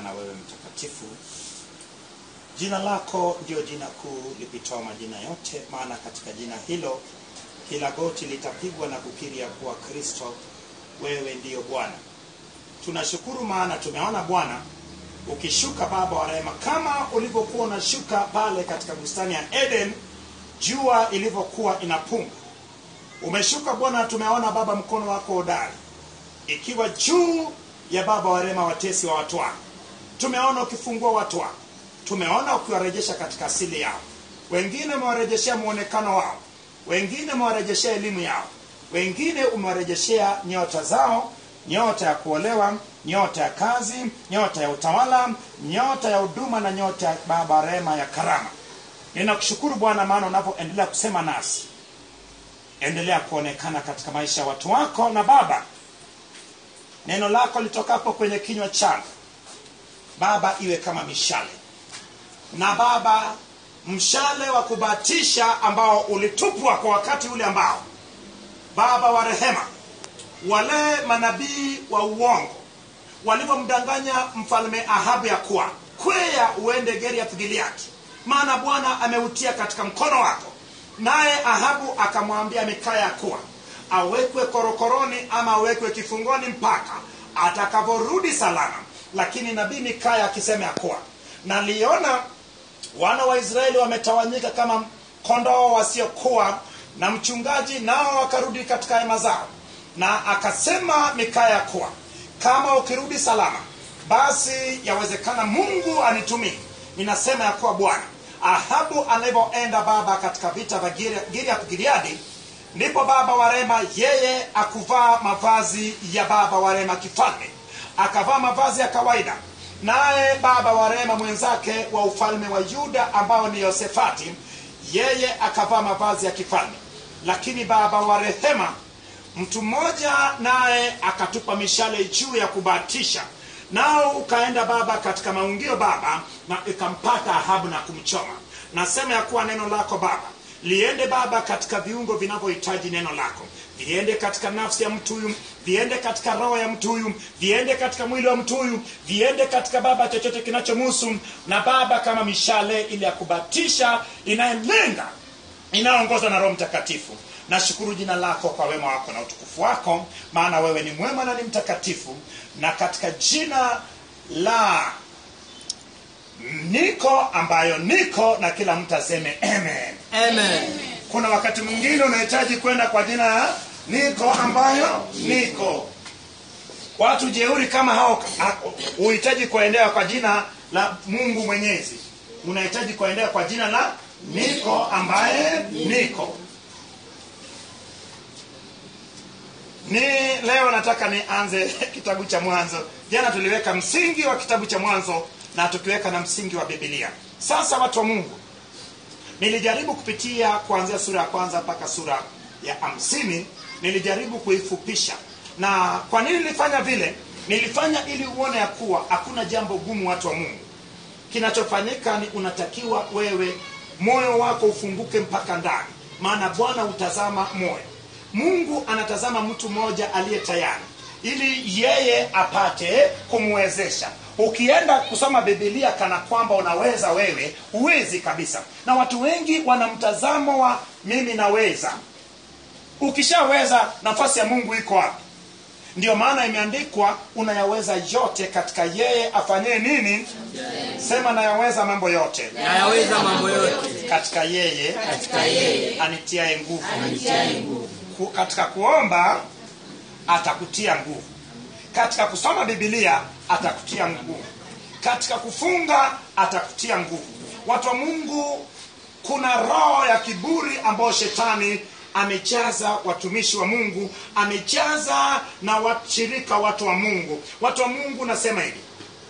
maana wewe mtakatifu. Jina lako ndio jina kuu lipitao majina yote, maana katika jina hilo kila goti litapigwa na kukiri ya kuwa Kristo wewe ndiyo Bwana. Tunashukuru maana tumeona Bwana ukishuka Baba wa rehema, kama ulivyokuwa unashuka pale katika bustani ya Eden, jua ilivyokuwa inapunga. Umeshuka Bwana, tumeona Baba mkono wako hodari ikiwa juu ya Baba wa rehema, watesi wa watu wako. Tumeona ukifungua watu wako, tumeona ukiwarejesha katika asili yao. Wengine umewarejeshea muonekano wao, wengine umewarejeshea elimu yao, wengine umewarejeshea nyota zao, nyota ya kuolewa, nyota ya kazi, nyota ya utawala, nyota ya huduma na nyota ya Baba rehema ya karama. Ninakushukuru Bwana, maana unapoendelea kusema nasi, endelea kuonekana katika maisha ya watu wako, na Baba, neno lako litokapo kwenye kinywa changu Baba, iwe kama mishale na Baba, mshale wa kubatisha ambao ulitupwa kwa wakati ule ambao Baba wa rehema, wale manabii wa uongo walivyomdanganya mfalme Ahabu ya kuwa kwea uende Geriath Gileadi, maana Bwana ameutia katika mkono wako. Naye Ahabu akamwambia Mikaya ya kuwa awekwe korokoroni ama awekwe kifungoni mpaka atakavyorudi salama. Lakini nabii Mikaya akisema ya kuwa naliona wana wa Israeli wametawanyika kama kondoo wasiokuwa na mchungaji, nao wakarudi katika hema zao. Na akasema Mikaya kuwa kama ukirudi salama, basi yawezekana Mungu anitumie. Ninasema ya kuwa Bwana, Ahabu anavyoenda baba katika vita vya Giliath Gileadi, ndipo baba wa rehema yeye akuvaa mavazi ya baba wa rehema kifalme, akavaa mavazi ya kawaida naye baba wa rehema mwenzake wa ufalme wa Yuda ambao ni Yosefati, yeye akavaa mavazi ya kifalme. Lakini baba wa rehema mtu mmoja naye akatupa mishale juu ya kubatisha, nao ukaenda baba katika maungio baba, na ikampata Ahabu na kumchoma. Nasema ya kuwa neno lako baba liende baba katika viungo vinavyohitaji neno lako viende katika nafsi ya mtu huyu, viende katika roho ya mtu huyu, viende katika mwili wa mtu huyu, viende katika baba chochote kinachomuhusu, na baba kama mishale ile ya kubatisha inayelenga, inayoongozwa na Roho Mtakatifu. Nashukuru jina lako kwa wema wako na utukufu wako, maana wewe ni mwema na ni mtakatifu, na katika jina la niko ambayo niko, na kila mtu aseme amen. Amen. Kuna wakati mwingine unahitaji kwenda kwa jina ya niko ambayo niko. Watu jeuri kama hao ha- huhitaji kuendea kwa jina la Mungu Mwenyezi, unahitaji kuendea kwa jina la niko ambaye niko. Ni leo nataka nianze kitabu cha Mwanzo. Jana tuliweka msingi wa kitabu cha Mwanzo na tukiweka na msingi wa Biblia. Sasa watu wa Mungu, nilijaribu kupitia kuanzia sura ya kwanza mpaka sura ya hamsini nilijaribu kuifupisha na kwa nini nilifanya vile nilifanya ili uone ya kuwa hakuna jambo gumu watu wa mungu kinachofanyika ni unatakiwa wewe moyo wako ufunguke mpaka ndani maana bwana hutazama moyo mungu anatazama mtu mmoja aliye tayari ili yeye apate kumwezesha ukienda kusoma bibilia kana kwamba unaweza wewe huwezi kabisa na watu wengi wana mtazamo wa mimi naweza ukishaweza nafasi ya mungu iko wapi ndio maana imeandikwa unayaweza yote katika yeye afanyee nini sema nayaweza mambo yote nayaweza mambo yote katika yeye katika yeye anitiaye nguvu anitiaye nguvu Ku- katika kuomba atakutia nguvu katika kusoma bibilia atakutia nguvu katika kufunga atakutia nguvu watu wa mungu kuna roho ya kiburi ambayo shetani amejaza watumishi wa mungu amejaza na washirika watu wa mungu watu wa mungu nasema hivi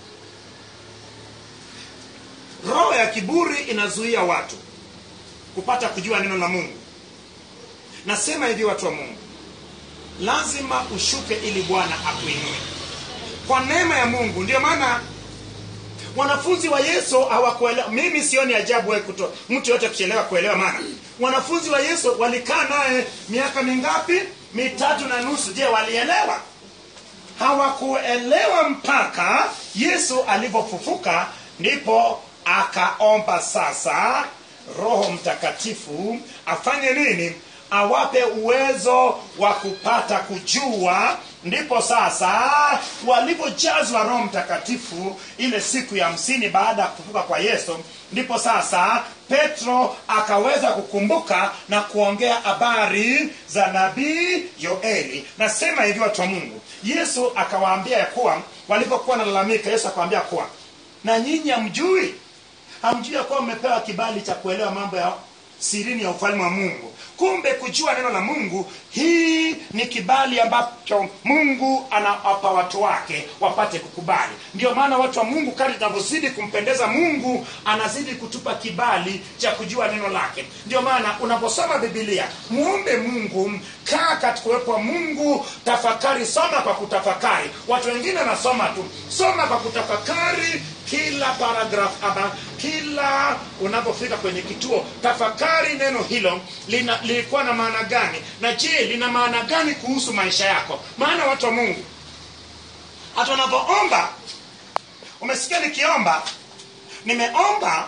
roho ya kiburi inazuia watu kupata kujua neno la mungu nasema hivi watu wa mungu lazima ushuke ili bwana akuinue kwa neema ya mungu ndio maana wanafunzi wa yesu hawakuelewa mimi sioni ajabu wewe kuto mtu yote kuchelewa kuelewa maana wanafunzi wa yesu walikaa naye miaka mingapi mitatu na nusu je walielewa hawakuelewa mpaka yesu alivyofufuka ndipo akaomba sasa roho mtakatifu afanye nini awape uwezo wa kupata kujua ndipo sasa walivyojazwa roho mtakatifu ile siku ya hamsini baada ya kufufuka kwa yesu ndipo sasa petro akaweza kukumbuka na kuongea habari za nabii yoeli nasema hivi watu wa mungu yesu akawaambia ya kuwa walipokuwa nalalamika yesu akawaambia kuwa na nyinyi hamjui hamjui ya kuwa mmepewa kibali cha kuelewa mambo ya sirini ya ufalme wa mungu kumbe kujua neno la mungu hii ni kibali ambacho mungu anawapa watu wake wapate kukubali ndio maana watu wa mungu kadi tunavyozidi kumpendeza mungu anazidi kutupa kibali cha kujua neno lake ndio maana unaposoma bibilia muombe mungu kaa katika uwepo wa mungu tafakari soma kwa kutafakari watu wengine wanasoma tu soma kwa kutafakari kila paragraph ama kila unapofika kwenye kituo tafakari neno hilo lina, lilikuwa na maana gani na je lina maana gani kuhusu maisha yako maana watu wa mungu hata unapoomba umesikia nikiomba nimeomba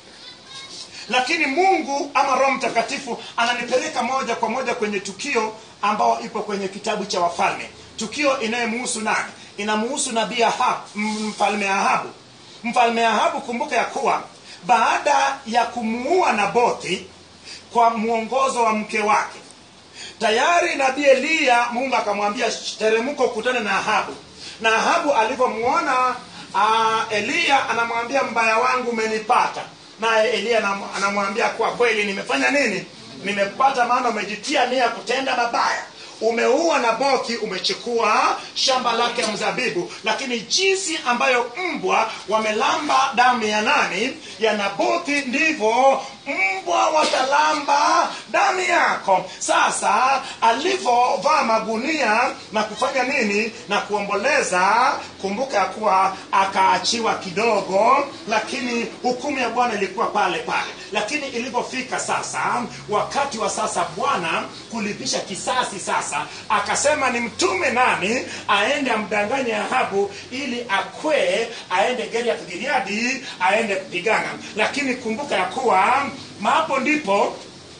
lakini mungu ama roho mtakatifu ananipeleka moja kwa moja kwenye tukio ambao ipo kwenye kitabu cha wafalme tukio inayemuhusu nani inamuhusu nabii Ahab, m- mfalme ahabu mfalme ahabu kumbuka ya kuwa baada ya kumuua nabothi kwa mwongozo wa mke wake tayari nabii eliya mungu akamwambia teremka ukutane na ahabu na ahabu alivyomwona uh, eliya anamwambia mbaya wangu umenipata naye eliya anam- anamwambia kwa kweli nimefanya nini nimepata maana umejitia nia ya kutenda mabaya umeua nabothi umechukua shamba lake ya mzabibu lakini jinsi ambayo mbwa wamelamba damu ya nani ya nabothi ndivyo mbwa watalamba damu yako sasa alivyovaa magunia na kufanya nini na kuomboleza kumbuka ya kuwa akaachiwa kidogo lakini hukumu ya bwana ilikuwa pale pale lakini ilivyofika sasa wakati wa sasa bwana kulipisha kisasi sasa akasema ni mtume nani aende amdanganye ahabu ili akwee aende geriath giliadi aende kupigana lakini kumbuka ya kuwa hapo ndipo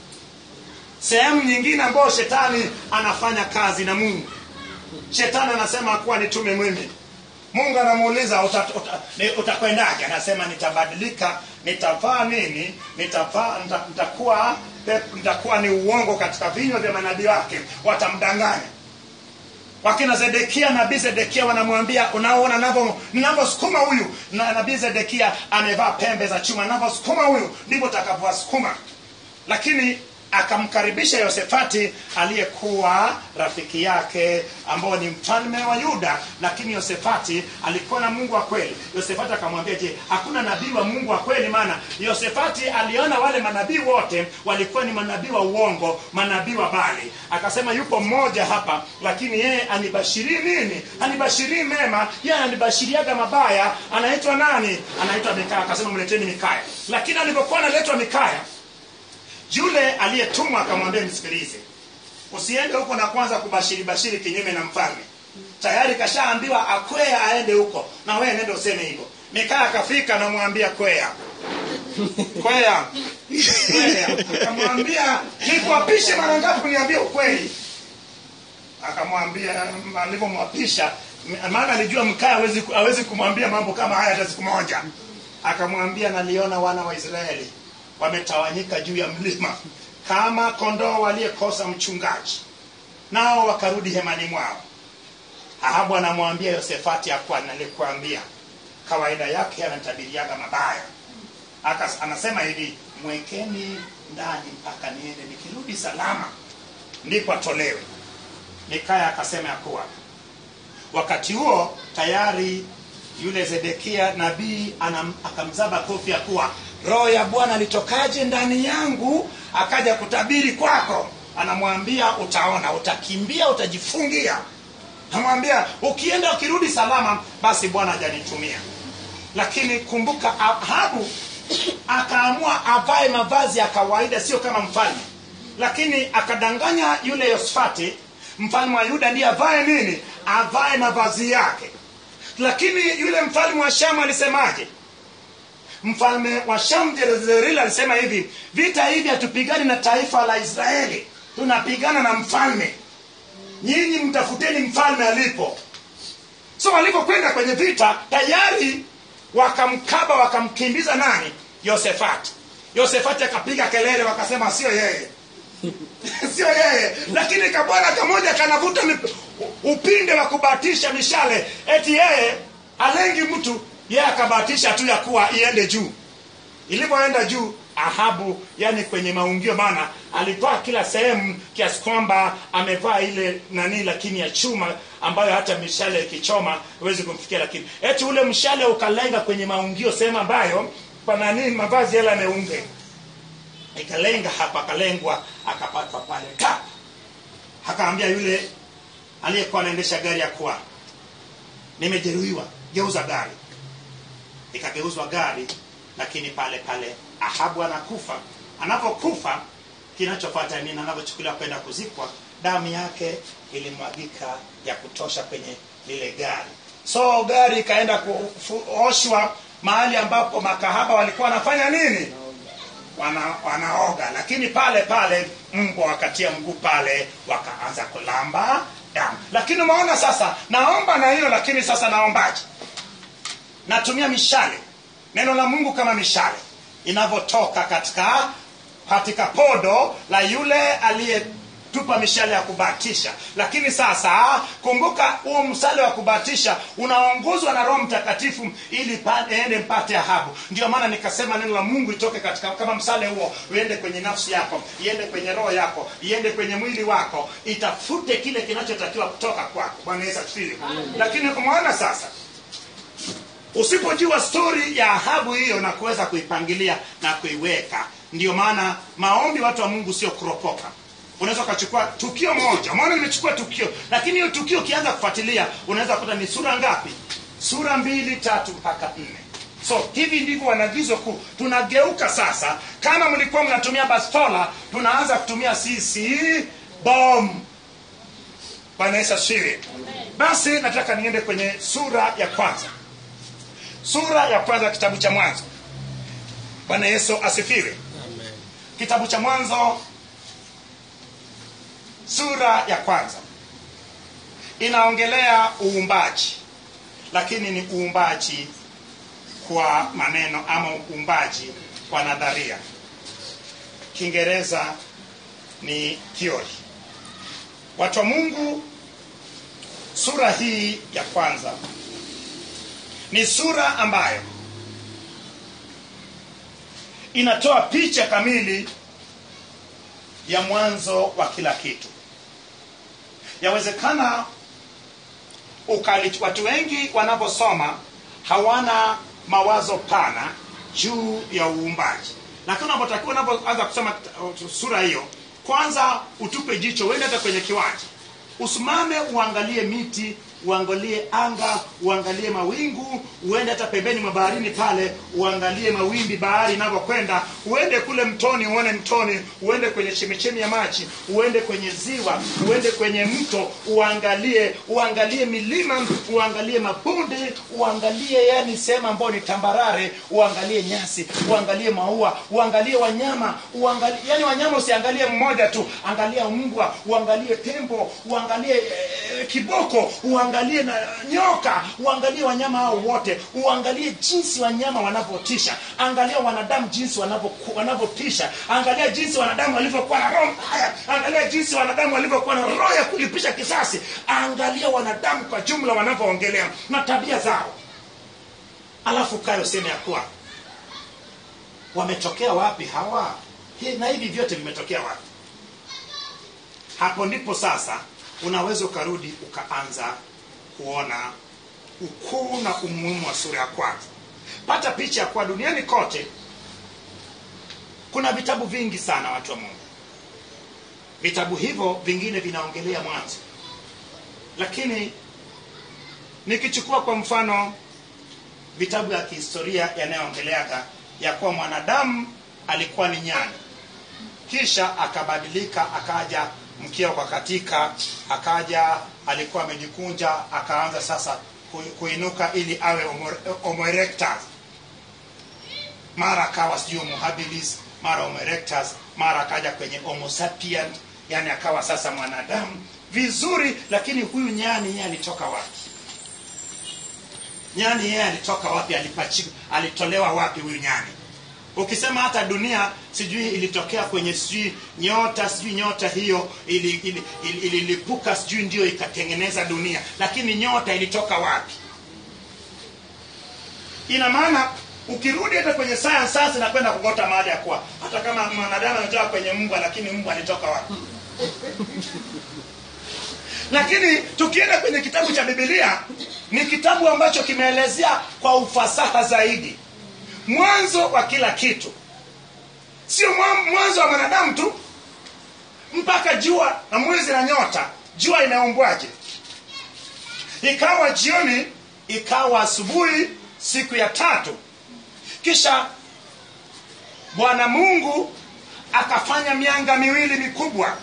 sehemu nyingine ambayo shetani anafanya kazi na mungu shetani anasema kuwa nitume mimi mungu anamuuliza uta- uta- ni- utakwendaje anasema nitabadilika nitavaa nini nitavaa nita- nitakuwa nitakuwa ni uongo katika vinywa vya manabii wake watamdanganya wakina zedekia nabii zedekia wanamwambia unaona navyo- ninavyosukuma huyu na nabii zedekia amevaa pembe za chuma ninavyosukuma huyu ndivyo utakavyowasukuma lakini akamkaribisha yosefati aliyekuwa rafiki yake ambao ni mfalme wa yuda lakini yosefati alikuwa na mungu wa kweli yosefati akamwambia je hakuna nabii wa mungu wa kweli maana yosefati aliona wale manabii wote walikuwa ni manabii wa uongo manabii wa bali akasema yupo mmoja hapa lakini yeye anibashirii nini anibashirii mema yeye anibashiriaga mabaya anaitwa nani anaitwa mikaya akasema mleteni mikaya lakini alipokuwa analetwa mikaya yule aliyetumwa akamwambia nisikilize usiende huko na kwanza kubashiri bashiri kinyume na mfalme tayari kashaambiwa akwea aende huko na wewe nende useme hivyo mikaa akafika namwambia kwea kwea kwea akamwambia nikuapishe mara ngapi kuniambia ukweli akamwambia alivyomwapisha maana alijua mkaa hawezi hawezi kumwambia mambo kama haya hata siku moja akamwambia naliona wana wa israeli wametawanyika juu ya mlima kama kondoo waliekosa mchungaji nao wakarudi hemani mwao ahabu anamwambia yosefati akuwa nalikuambia kawaida yake anatabiriaga mabaya Akas, anasema hivi mwekeni ndani mpaka niende nikirudi salama ndipo atolewe mikaya akasema ya kuwa wakati huo tayari yule zedekia nabii anam- akamzaba kofi ya kuwa roho ya bwana alitokaje ndani yangu akaja kutabiri kwako anamwambia utaona utakimbia utajifungia namwambia ukienda ukirudi salama basi bwana hajanitumia lakini kumbuka ahabu akaamua avae mavazi ya kawaida sio kama mfalme lakini akadanganya yule yosfati mfalme wa yuda ndiye avae nini avae mavazi yake lakini yule mfalme wa shamu alisemaje mfalme wa shamu jezerili alisema hivi vita hivi hatupigani na taifa la israeli tunapigana na mfalme nyinyi mtafuteni mfalme alipo so walipokwenda kwenye vita tayari wakamkaba wakamkimbiza nani yosefati yosefati akapiga kelele wakasema sio yeye sio yeye lakini kabwana kamoja kanavuta mip- upinde wa kubatisha mishale eti yeye alengi mtu yeye akabatisha tu ya kuwa iende juu ilivyoenda juu ahabu yani kwenye maungio maana alivaa kila sehemu kiasi kwamba amevaa ile nani lakini ya chuma ambayo hata mishale ikichoma huwezi kumfikia lakini eti ule mshale ukalenga kwenye maungio sehemu ambayo kwa nani mavazi yale yameunge ikalenga hapa akalengwa akapatwa pale ka akaambia yule aliyekuwa anaendesha gari ya kuwa nimejeruhiwa geuza gari ikageuzwa gari lakini pale pale ahabu anakufa anapokufa kinachofuata nini anapochukuliwa kwenda kuzikwa damu yake ilimwagika ya kutosha kwenye lile gari so gari ikaenda kuoshwa mahali ambapo makahaba walikuwa wanafanya nini wana, wanaoga lakini pale pale mbwa wakatia mguu pale wakaanza kulamba damu lakini umeona sasa naomba na hilo lakini sasa naombaje natumia mishale neno la mungu kama mishale inavyotoka katika katika podo la yule aliyetupa mishale ya kubatisha lakini sasa kumbuka huo msale wa kubatisha unaongozwa na roho mtakatifu ili pa- ende mpate ahabu ndio maana nikasema neno la mungu itoke katika kama msale huo uende kwenye nafsi yako iende kwenye roho yako iende kwenye mwili wako itafute kile kinachotakiwa kutoka kwako bwana yesu asifiwe lakini umeona sasa usipojua stori ya ahabu hiyo na kuweza kuipangilia na kuiweka ndio maana maombi watu wa mungu sio kuropoka unaweza ukachukua tukio moja maana nimechukua tukio lakini hiyo tukio ukianza kufuatilia unaweza kuta ni sura ngapi sura mbili tatu mpaka nne so hivi ndivyo wanagizo kuu tunageuka sasa kama mlikuwa mnatumia bastola tunaanza kutumia sisi bom bwana yesu asifiwe basi nataka niende kwenye sura ya kwanza sura ya kwanza kitabu cha mwanzo bwana yesu asifiwe kitabu cha mwanzo sura ya kwanza inaongelea uumbaji lakini ni uumbaji kwa maneno ama uumbaji kwa nadharia kiingereza ni theory watu wa mungu sura hii ya kwanza ni sura ambayo inatoa picha kamili ya mwanzo wa kila kitu yawezekana ukali watu wengi wanaposoma hawana mawazo pana juu ya uumbaji lakini unapotakiwa unapoanza kusoma uh, sura hiyo kwanza utupe jicho uende hata kwenye kiwanja usimame uangalie miti uangalie anga uangalie mawingu uende hata pembeni mwa baharini pale uangalie mawimbi bahari inavyokwenda uende kule mtoni uone mtoni uende kwenye chemichemi ya maji uende kwenye ziwa uende kwenye mto uangalie uangalie milima uangalie mabonde uangalie yani sehemu ambayo ni tambarare uangalie nyasi uangalie maua uangalie wanyama uangalie yani wanyama usiangalie mmoja tu angalia mbwa uangalie tembo uangalie eh, kiboko uangalie na nyoka uangalie wanyama hao wote uangalie jinsi wanyama wanavyotisha angalia wanadamu jinsi wanavyoku- wanavyotisha angalia jinsi wanadamu walivyokuwa na roho mbaya angalia jinsi wanadamu walivyokuwa na roho ya kulipisha kisasi angalia wanadamu kwa jumla wanavyoongelea na tabia zao alafu kayo sema ya kuwa wametokea wapi hawa Hi- na hivi vyote vimetokea wapi hapo ndipo sasa unaweza ukarudi ukaanza kuona ukuu na umuhimu wa sura ya kwanza pata picha ya kuwa duniani kote kuna vitabu vingi sana watu wa mungu vitabu hivyo vingine vinaongelea mwanzo lakini nikichukua kwa mfano vitabu ya kihistoria yanayoongeleaga ya kuwa mwanadamu alikuwa ni nyani kisha akabadilika akaja mkia ukakatika akaja alikuwa amejikunja akaanza sasa ku- kuinuka ili awe homo- homo erectus mara akawa sijui homo habilis mara homo erectus mara akaja kwenye homo sapient yani akawa sasa mwanadamu vizuri lakini huyu nyani yeye alitoka wapi nyani yeye alitoka wapi alipachi, alitolewa wapi huyu nyani ukisema hata dunia sijui ilitokea kwenye sijui nyota sijui nyota hiyo ililipuka ili, ili, ili, ililipuka, sijui ndio ikatengeneza dunia lakini nyota ilitoka wapi ina maana ukirudi hata kwenye science sasa nakwenda kugota mahali ya kuwa hata kama mwanadamu ametoka kwenye mbwa lakini mbwa alitoka wapi lakini tukienda kwenye kitabu cha bibilia ni kitabu ambacho kimeelezea kwa ufasaha zaidi mwanzo wa kila kitu sio mwa- mwanzo wa mwanadamu tu mpaka jua na mwezi na nyota jua inaumbwaje ikawa jioni ikawa asubuhi siku ya tatu kisha bwana mungu akafanya mianga miwili mikubwa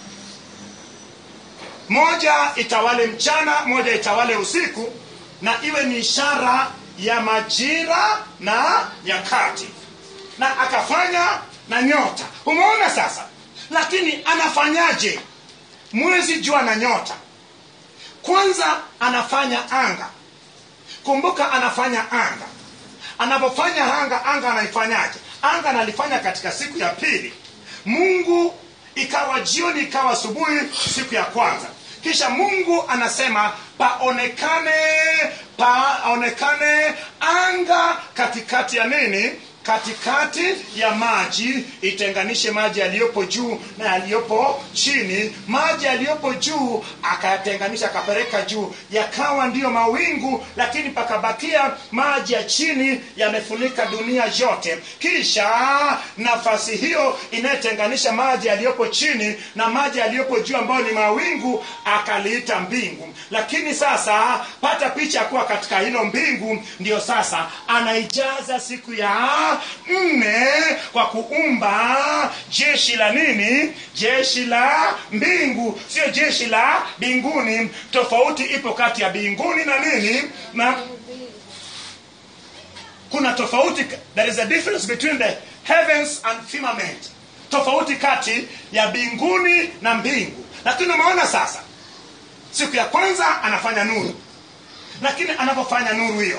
moja itawale mchana moja itawale usiku na iwe ni ishara ya majira na nyakati na akafanya na nyota umeona sasa lakini anafanyaje mwezi jua na nyota kwanza anafanya anga kumbuka anafanya anga anapofanya anga anga anaifanyaje anga analifanya katika siku ya pili mungu ikawa jioni ikawa asubuhi siku ya kwanza kisha mungu anasema paonekane paonekane anga katikati ya nini katikati ya maji itenganishe maji yaliyopo juu na yaliyopo chini maji yaliyopo juu akayatenganisha akapeleka juu yakawa ndiyo mawingu lakini pakabakia maji ya chini yamefunika dunia yote kisha nafasi hiyo inayotenganisha maji yaliyopo chini na maji yaliyopo juu ambayo ni mawingu akaliita mbingu lakini sasa pata picha ya kuwa katika hilo mbingu ndio sasa anaijaza siku ya nne kwa kuumba jeshi la nini jeshi la mbingu sio jeshi la mbinguni tofauti ipo kati ya mbinguni na nini na kuna tofauti there is a difference between the heavens and firmament tofauti kati ya mbinguni na mbingu lakini umeona sasa siku ya kwanza anafanya nuru lakini anapofanya nuru hiyo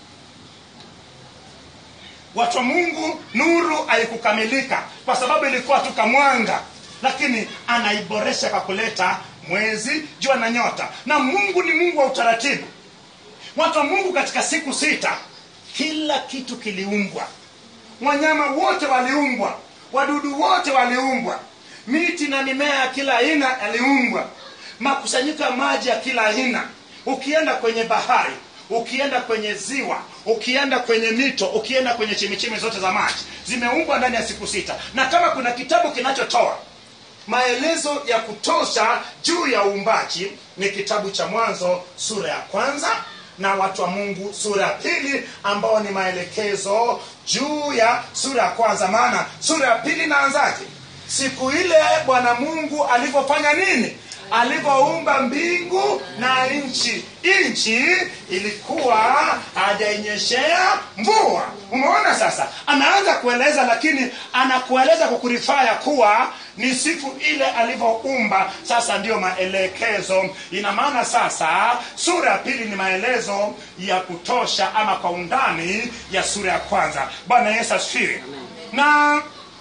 watu wa mungu nuru haikukamilika kwa sababu ilikuwa tu kamwanga lakini anaiboresha kwa kuleta mwezi jua na nyota na mungu ni mungu wa utaratibu watu wa mungu katika siku sita kila kitu kiliumbwa wanyama wote waliumbwa wadudu wote waliumbwa miti na mimea ya kila aina yaliumbwa makusanyiko ya maji ya kila aina ukienda kwenye bahari ukienda kwenye ziwa ukienda kwenye mito ukienda kwenye chemichemi zote za maji zimeumbwa ndani ya siku sita na kama kuna kitabu kinachotoa maelezo ya kutosha juu ya uumbaji ni kitabu cha mwanzo sura ya kwanza na watu wa mungu sura ya pili ambao ni maelekezo juu ya sura ya kwanza maana sura ya pili inaanzaje siku ile bwana mungu alivyofanya nini alivyoumba mbingu na nchi nchi ilikuwa hajainyeshea mvua umeona sasa anaanza kueleza lakini anakueleza kwa kurifaa ya kuwa ni siku ile alivyoumba sasa ndiyo maelekezo ina maana sasa sura ya pili ni maelezo ya kutosha ama kwa undani ya sura ya kwanza bwana yesu asifiwe na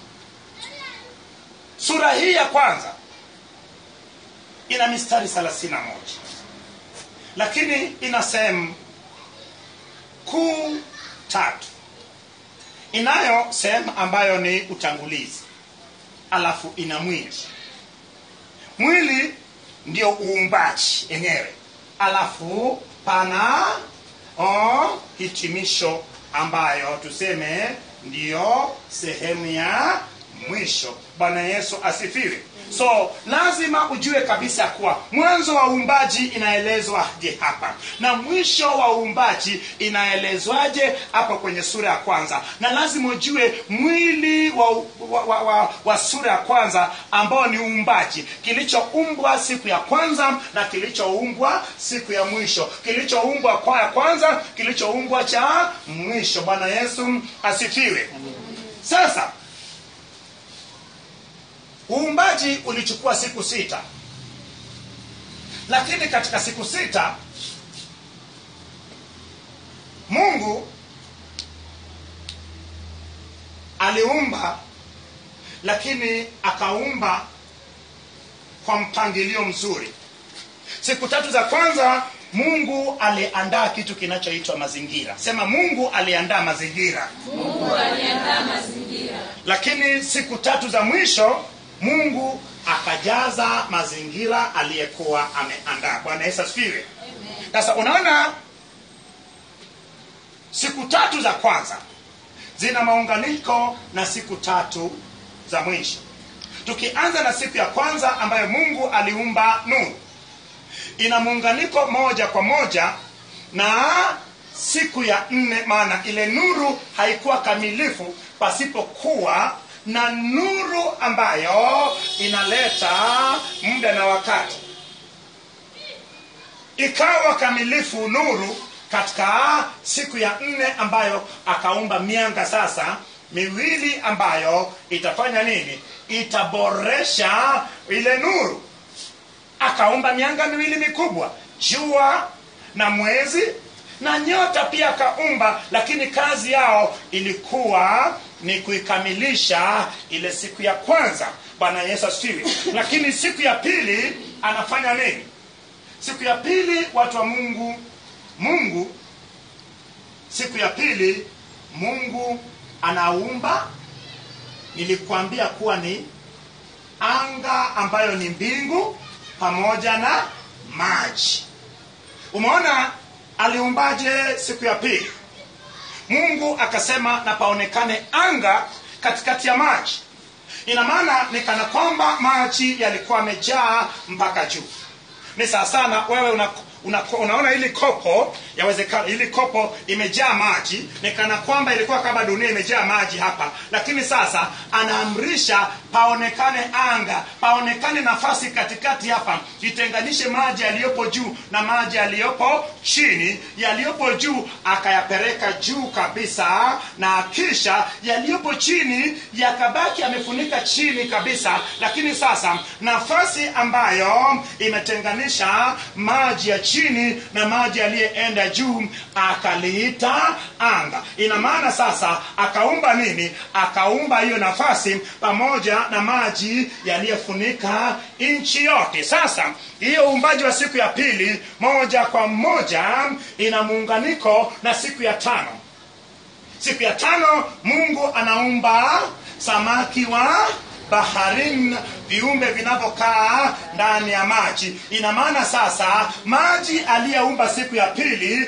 sura hii ya kwanza ina mistari 31 lakini ina sehemu kuu tatu inayo sehemu ambayo ni utangulizi alafu ina mwili mwili ndio uumbaji enyewe alafu pana o, hitimisho ambayo tuseme ndiyo sehemu ya mwisho bwana yesu asifiwe so lazima ujue kabisa kuwa mwanzo wa uumbaji inaelezwaje hapa na mwisho wa uumbaji inaelezwaje hapo kwenye sura ya kwanza na lazima ujue mwili wa, wa, wa, wa, wa sura ya kwanza ambao ni uumbaji kilichoumbwa siku ya kwanza na kilichoumbwa siku ya mwisho kilichoumbwa kwa ya kwanza kilichoumbwa cha mwisho bwana yesu asifiwe sasa uumbaji ulichukua siku sita lakini katika siku sita mungu aliumba lakini akaumba kwa mpangilio mzuri siku tatu za kwanza mungu aliandaa kitu kinachoitwa mazingira sema mungu aliandaa mazingira Mungu aliandaa mazingira. lakini siku tatu za mwisho mungu akajaza mazingira aliyekuwa ameandaa bwana yesu asifiwe sasa unaona siku tatu za kwanza zina maunganiko na siku tatu za mwisho tukianza na siku ya kwanza ambayo mungu aliumba nuru ina muunganiko moja kwa moja na siku ya nne maana ile nuru haikuwa kamilifu pasipokuwa na nuru ambayo inaleta muda na wakati ikawa kamilifu nuru katika siku ya nne ambayo akaumba mianga sasa miwili ambayo itafanya nini itaboresha ile nuru akaumba mianga miwili mikubwa jua na mwezi na nyota pia akaumba lakini kazi yao ilikuwa ni kuikamilisha ile siku ya kwanza bwana yesu asifiwe lakini siku ya pili anafanya nini siku ya pili watu wa mungu mungu siku ya pili mungu anaumba nilikuambia kuwa ni anga ambayo ni mbingu pamoja na maji umeona aliumbaje siku ya pili mungu akasema na paonekane anga katikati ya maji ina maana ni kana kwamba maji yalikuwa yamejaa mpaka juu ni sawa sana wewe una, una, unaona hili kopo yawezekana hili kopo imejaa maji ni kana kwamba ilikuwa kama dunia imejaa maji hapa lakini sasa anaamrisha paonekane anga paonekane nafasi katikati hapa itenganishe maji yaliyopo juu na maji yaliyopo chini yaliyopo juu akayapeleka juu kabisa na kisha yaliyopo chini yakabaki yamefunika chini kabisa lakini sasa nafasi ambayo imetenganisha maji ya chini na maji yaliyeenda juu akaliita anga ina maana sasa akaumba nini akaumba hiyo nafasi pamoja na maji yaliyofunika nchi yote sasa hiyo uumbaji wa siku ya pili moja kwa moja ina muunganiko na siku ya tano siku ya tano mungu anaumba samaki wa baharini viumbe vinavyokaa ndani ya maji ina maana sasa maji aliyeumba siku ya pili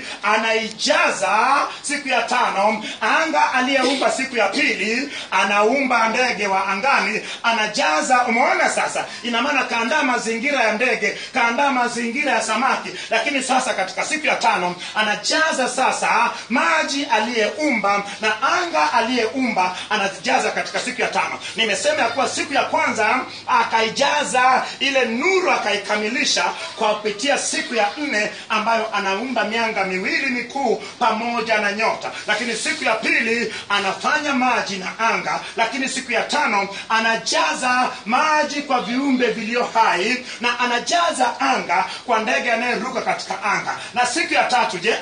anaijaza siku ya tano anga aliyeumba siku ya pili anaumba ndege wa angani anajaza umeona sasa ina maana kaandaa mazingira ya ndege kaandaa mazingira ya samaki lakini sasa katika siku ya tano anajaza sasa maji aliyeumba na anga aliyeumba anazijaza katika siku ya tano nimesema ya kuwa siku ya kwanza akaijaza ile nuru akaikamilisha kwa kupitia siku ya nne ambayo anaumba mianga miwili mikuu pamoja na nyota lakini siku ya pili anafanya maji na anga lakini siku ya tano anajaza maji kwa viumbe vilio hai na anajaza anga kwa ndege anayeruka katika anga na siku ya tatu je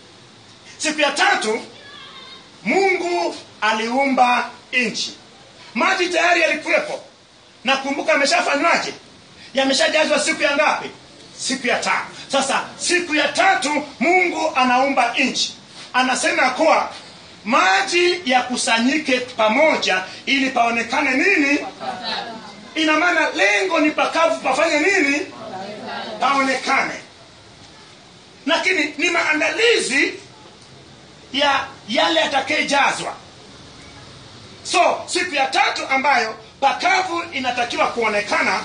siku ya tatu mungu aliumba nchi maji tayari yalikuwepo na kumbuka yameshafanywaje yameshajazwa siku ya ngapi siku ya tano sasa siku ya tatu mungu anaumba nchi anasema kuwa maji yakusanyike pamoja ili paonekane nini ina maana lengo ni pakavu pafanye nini paonekane lakini ni maandalizi ya yale yatakayejazwa so siku ya tatu ambayo pakavu inatakiwa kuonekana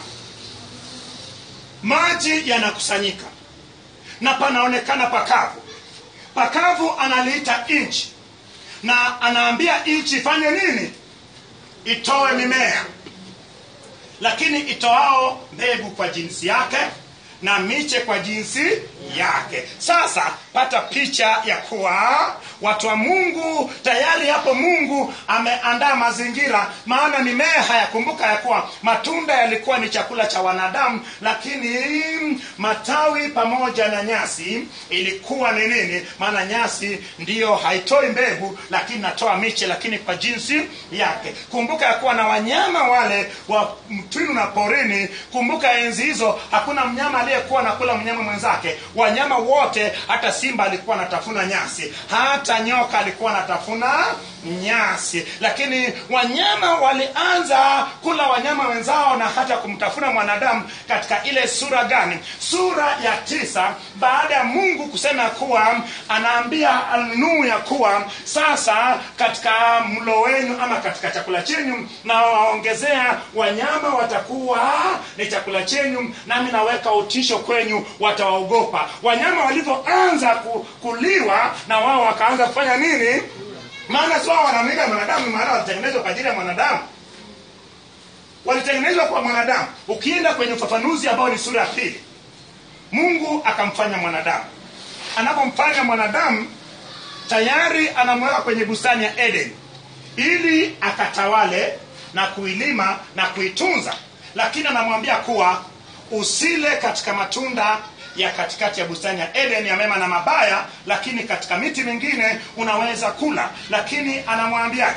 maji yanakusanyika na panaonekana pakavu pakavu analiita nchi na anaambia nchi ifanye nini itoe mimea lakini itoao mbegu kwa jinsi yake na miche kwa jinsi yake sasa pata picha ya kuwa watu wa mungu tayari hapo mungu ameandaa mazingira maana mimea hayakumbuka ya kuwa matunda yalikuwa ni chakula cha wanadamu lakini matawi pamoja na nyasi ilikuwa ni nini maana nyasi ndiyo haitoi mbegu lakini natoa miche lakini kwa jinsi yake kumbuka ya kuwa na wanyama wale wa mtwinu na porini kumbuka enzi hizo hakuna mnyama aliyekuwa nakula mnyama mwenzake wanyama wote hata simba alikuwa anatafuna nyasi hata nyoka alikuwa anatafuna nyasi lakini wanyama walianza kula wanyama wenzao na hata kumtafuna mwanadamu katika ile sura gani sura ya tisa baada ya mungu kusema kuwa anaambia nuhu ya kuwa sasa katika mlo wenu ama katika chakula chenyu na waongezea wanyama watakuwa ni chakula chenyu nami naweka utisho kwenyu watawaogopa wanyama walivyoanza ku- kuliwa na wao wakaanza kufanya nini maana si wao wanaaminika mwanadamu maana walitengenezwa kwa ajili ya mwanadamu walitengenezwa kwa mwanadamu ukienda kwenye ufafanuzi ambao ni sura ya pili mungu akamfanya mwanadamu anapomfanya mwanadamu tayari anamweka kwenye bustani ya eden ili akatawale na kuilima na kuitunza lakini anamwambia kuwa usile katika matunda ya katikati ya bustani ya eden ya mema na mabaya lakini katika miti mingine unaweza kula lakini anamwambiaje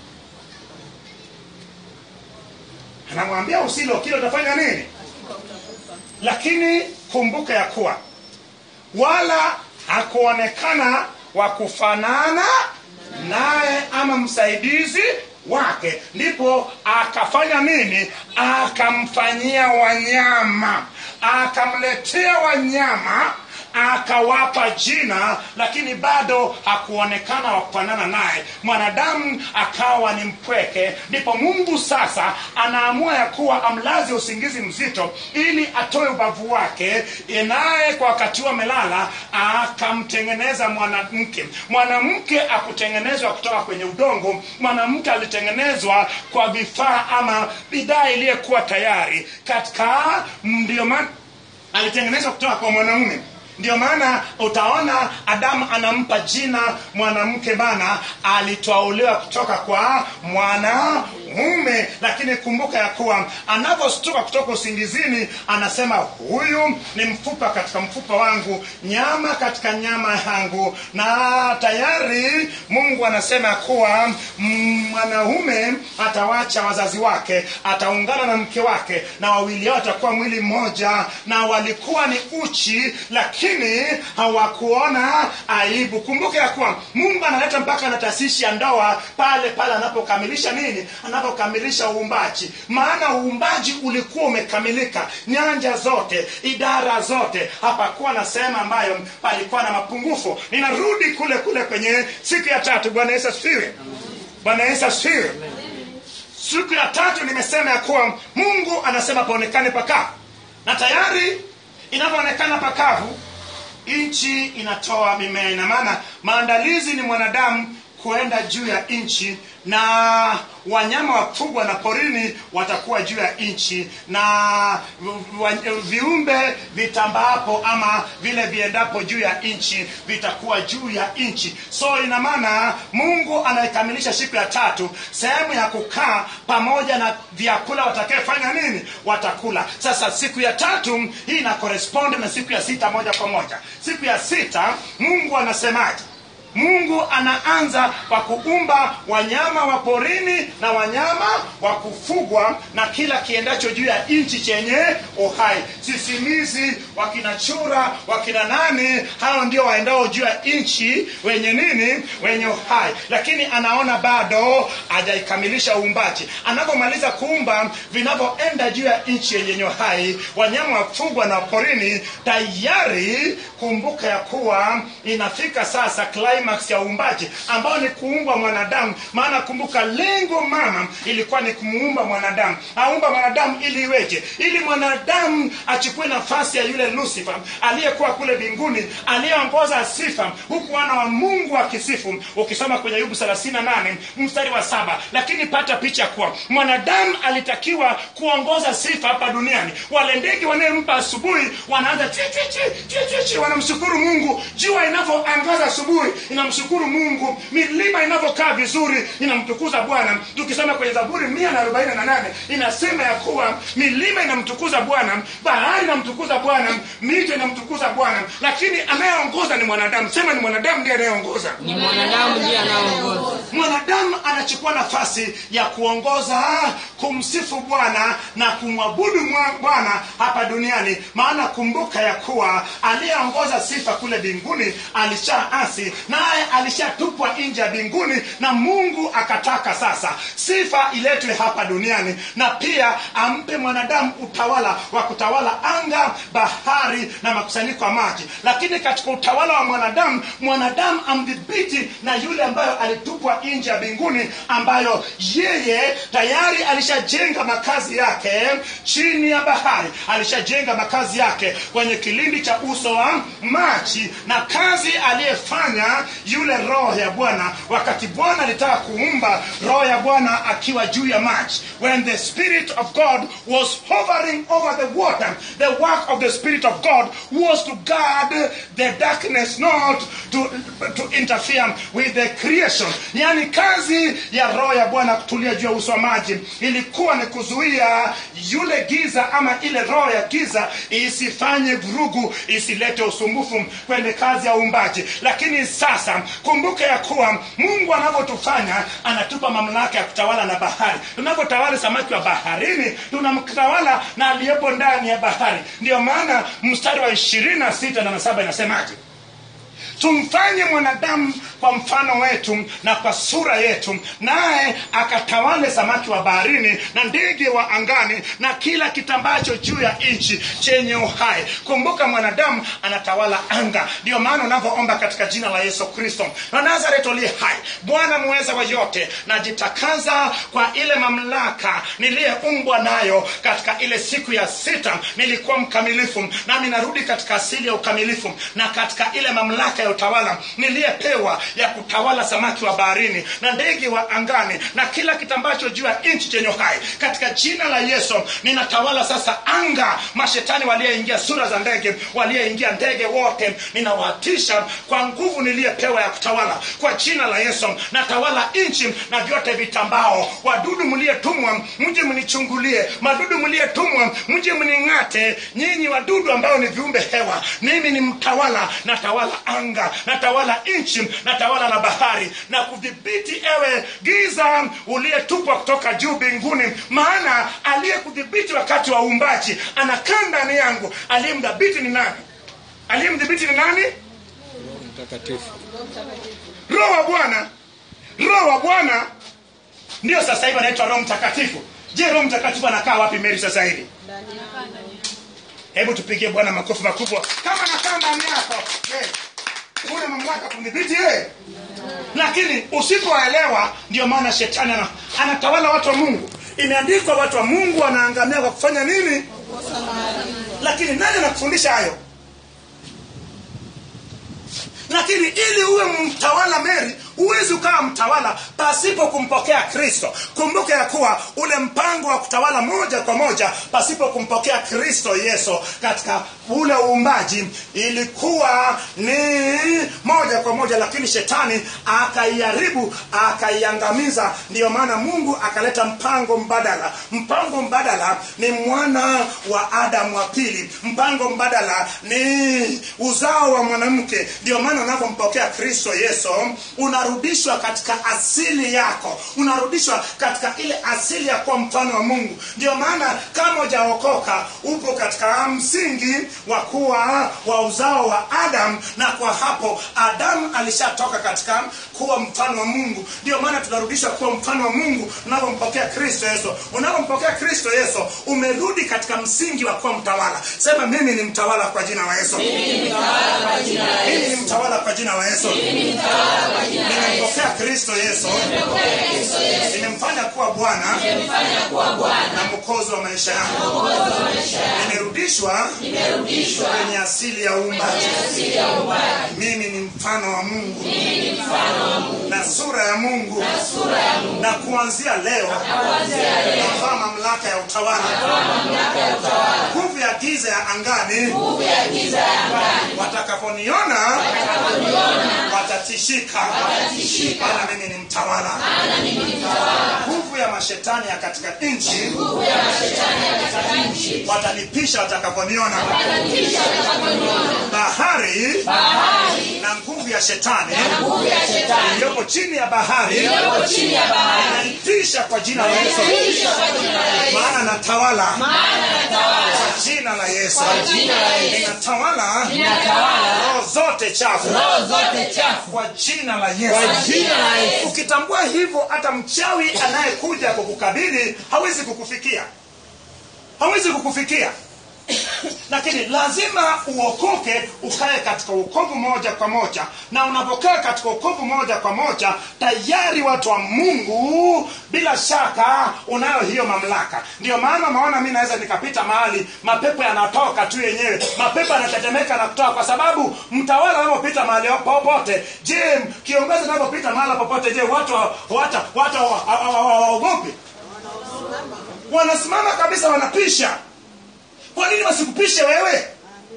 anamwambia usile ukile utafanya nini lakini kumbuka ya kuwa wala hakuonekana wa kufanana naye ama msaidizi wake ndipo akafanya nini akamfanyia wanyama akamletea wanyama akawapa jina lakini bado hakuonekana wa kufanana naye mwanadamu akawa ni mpweke ndipo mungu sasa anaamua ya kuwa amlaze usingizi mzito ili atoe ubavu wake naye kwa wakati huo amelala akamtengeneza mwanamke mwanamke akutengenezwa kutoka kwenye udongo mwanamke alitengenezwa kwa vifaa ama bidhaa iliyokuwa tayari katika ndio maana alitengenezwa kutoka kwa mwanamume ndio maana utaona adamu anampa jina mwanamke bana alitwauliwa kutoka kwa mwanamume lakini kumbuka ya kuwa anapostuka kutoka usingizini anasema huyu ni mfupa katika mfupa wangu nyama katika nyama yangu na tayari mungu anasema ya kuwa mm, mwanaume atawacha wazazi wake ataungana na mke wake na wawili hao watakuwa mwili mmoja na walikuwa ni uchi lakini hawakuona aibu kumbuka ya kuwa mungu analeta mpaka na taasisi ya ndoa pale pale anapokamilisha nini anapokamilisha uumbaji maana uumbaji ulikuwa umekamilika nyanja zote idara zote hapakuwa na sehemu ambayo palikuwa na mapungufu ninarudi kule kule kwenye siku ya tatu bwana yesu asifiwe bwana yesu asifiwe siku ya tatu nimesema ya kuwa mungu anasema paonekane pakavu na tayari inavyoonekana pakavu nchi inatoa mimea ina maana maandalizi ni mwanadamu kuenda juu ya nchi na wanyama wakubwa na porini watakuwa juu ya nchi na wa- viumbe vitambaapo ama vile viendapo juu ya nchi vitakuwa juu ya nchi so ina maana mungu anaikamilisha siku ya tatu sehemu ya kukaa pamoja na vyakula watakayefanya nini watakula sasa siku ya tatu hii ina correspond na siku ya sita moja kwa moja siku ya sita mungu anasemaje mungu anaanza kwa kuumba wanyama wa porini na wanyama wa kufugwa na kila kiendacho juu ya nchi chenye uhai sisimizi wakina chura wakina nani hao ndio waendao juu ya nchi wenye nini wenye uhai lakini anaona bado hajaikamilisha uumbaji anapomaliza kuumba vinavyoenda juu ya nchi yenye uhai wanyama wa kufugwa na porini tayari kumbuka ya kuwa inafika sasa climax climax ya uumbaji ambao ni kuumba mwanadamu maana kumbuka lengo mama ilikuwa ni kumuumba mwanadamu aumba mwanadamu ili iweje ili mwanadamu achukue nafasi ya yule lucifer aliyekuwa kule mbinguni aliyeongoza sifa huku wana wa mungu akisifu ukisoma kwenye ayubu 38 mstari wa saba lakini pata picha kuwa mwanadamu alitakiwa kuongoza sifa hapa duniani wale ndege wanayempa asubuhi wanaanza chi, chi, chi, chi, chi, chi, wanamshukuru mungu jua inavyoangaza asubuhi inamshukuru mungu milima inavyokaa vizuri inamtukuza bwana tukisoma kwenye zaburi mia na arobaini na nane inasema ya kuwa milima inamtukuza bwana bahari inamtukuza bwana mito inamtukuza bwana lakini anayeongoza ni mwanadamu sema ni mwanadamu ndiye anayeongoza ni mwanadamu ndiye anaongoza mwanadamu anachukua nafasi ya kuongoza kumsifu bwana na kumwabudu mwa- bwana hapa duniani maana kumbuka ya kuwa aliyeongoza sifa kule mbinguni alishaasi naye alishatupwa nje ya mbinguni na mungu akataka sasa sifa iletwe hapa duniani na pia ampe mwanadamu utawala wa kutawala anga bahari na makusanyiko ya maji lakini katika utawala wa mwanadamu mwanadamu amdhibiti na yule ambayo alitupwa nje ya mbinguni ambayo yeye tayari alishajenga makazi yake chini ya bahari alishajenga makazi yake kwenye kilindi cha uso wa maji na kazi aliyefanya yule roho ya bwana wakati bwana alitaka kuumba roho ya bwana akiwa juu ya maji when the spirit of god was hovering over the water the work of the spirit of god was to guard the darkness not to, to interfere with the creation yani kazi ya roho ya bwana kutulia juu ya uso wa maji ilikuwa ni kuzuia yule giza ama ile roho ya giza isifanye vurugu isilete usumbufu kwenye kazi ya uumbaji lakini sasa kumbuka ya kuwa mungu anavyotufanya anatupa mamlaka ya kutawala na bahari tunavyotawala samaki wa baharini tunamtawala na aliyepo ndani ya bahari ndio maana mstari wa ishirini na sita na saba inasemaje tumfanye mwanadamu kwa mfano wetu na kwa sura yetu naye akatawale samaki wa baharini na ndege wa angani na kila kitambacho juu ya nchi chenye uhai kumbuka mwanadamu anatawala anga ndio maana unavyoomba katika jina la yesu kristo na nazaret uliye hai bwana muweza wa yote najitakaza kwa ile mamlaka niliyeumbwa nayo katika ile siku ya sita nilikuwa mkamilifu nami narudi katika asili ya ukamilifu na katika ile mamlaka ya utawala niliyepewa ya kutawala samaki wa baharini na ndege wa angani na kila kitambacho juu ya nchi chenye hai katika jina la yesu ninatawala sasa anga mashetani waliyeingia sura za ndege waliyeingia ndege wote ninawatisha kwa nguvu niliyepewa ya kutawala kwa jina la yesu natawala nchi na vyote vitambao wadudu mliyetumwa mje mnichungulie madudu mliyetumwa mje mning'ate nyinyi wadudu ambao ni viumbe hewa mimi ni mtawala natawala anga natawala nchi natawala na bahari na kudhibiti ewe giza uliyetupwa kutoka juu mbinguni maana aliyekudhibiti wakati wa uumbaji anakaa ndani yangu aliyemdhabiti ni nani aliyemdhibiti ni nani mtakatifu roho wa bwana roho wa bwana ndio sasa hivi anaitwa roho mtakatifu je roho mtakatifu anakaa wapi meri sasa hivi hebu tupigie bwana makofi makubwa kama nakaa ndani yako je, una mamlaka kumdhibiti yeye lakini usipoelewa ndio maana shetani ana, anatawala watu wa mungu imeandikwa watu wa mungu wanaangamia kwa kufanya nini lakini nani anakufundisha hayo lakini ili uwe mtawala meri huwezi ukawa mtawala pasipo kumpokea kristo kumbuka ya kuwa ule mpango wa kutawala moja kwa moja pasipo kumpokea kristo yesu katika ule uumbaji ilikuwa ni moja kwa moja lakini shetani akaiharibu akaiangamiza ndiyo maana mungu akaleta mpango mbadala mpango mbadala ni mwana wa adamu wa pili mpango mbadala ni uzao wa mwanamke ndio maana unavyompokea kristo yesu una unarudishwa katika asili yako unarudishwa katika ile asili ya kuwa mfano wa mungu ndio maana kama hujaokoka upo katika msingi wa kuwa wa uzao wa adam na kwa hapo adamu alishatoka katika kuwa mfano wa mungu ndio maana tunarudishwa kuwa mfano wa mungu unapompokea kristo yesu unapompokea kristo yesu umerudi katika msingi wa kuwa mtawala sema mimi ni mtawala kwa jina la yesu mimi ni mtawala kwa jina la yesu nimempokea kristo yesu nimemfanya kuwa bwana na mwokozi wa maisha yangu nimerudishwa kwenye asili ya uumbaji mimi ni mfano wa mungu na sura ya mungu na kuanzia leo navaa mamlaka ya utawala nguvu ya giza ya angani watakaponiona watatishika maana mimi ni mtawala nguvu ya mashetani ya katika nchi watanipisha watakaponiona bahari na nguvu ya shetani iliyopo chini ya bahari inaitisha kwa jina la yesu maana natawala kwa jina la yesu ninatawala roho zote chafu kwa jina la yesu ukitambua hivyo hata mchawi anayekuja kukukabili hawezi kukufikia hawezi kukufikia lakini lazima uokoke ukae katika uokovu moja kwa moja na unapokaa katika uokovu moja kwa moja tayari watu wa mungu bila shaka unayo hiyo mamlaka ndio maana maona mi naweza nikapita mahali mapepo yanatoka tu yenyewe mapepo yanatetemeka na kutoka kwa sababu mtawala anapopita mahali popote je kiongozi anapopita mahali popote je watu watu watu hawaogopi wanasimama kabisa wanapisha kwa nini wasikupishe wewe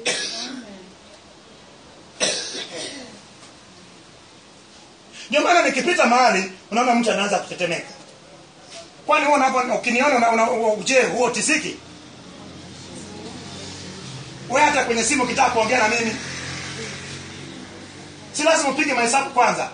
ndio maana nikipita mahali unaona mtu anaanza kutetemeka kwani huo unapo- ukiniona una- una- u- je huo tisiki we hata kwenye simu ukitaka kuongea na mimi si lazima upige mahesabu kwanza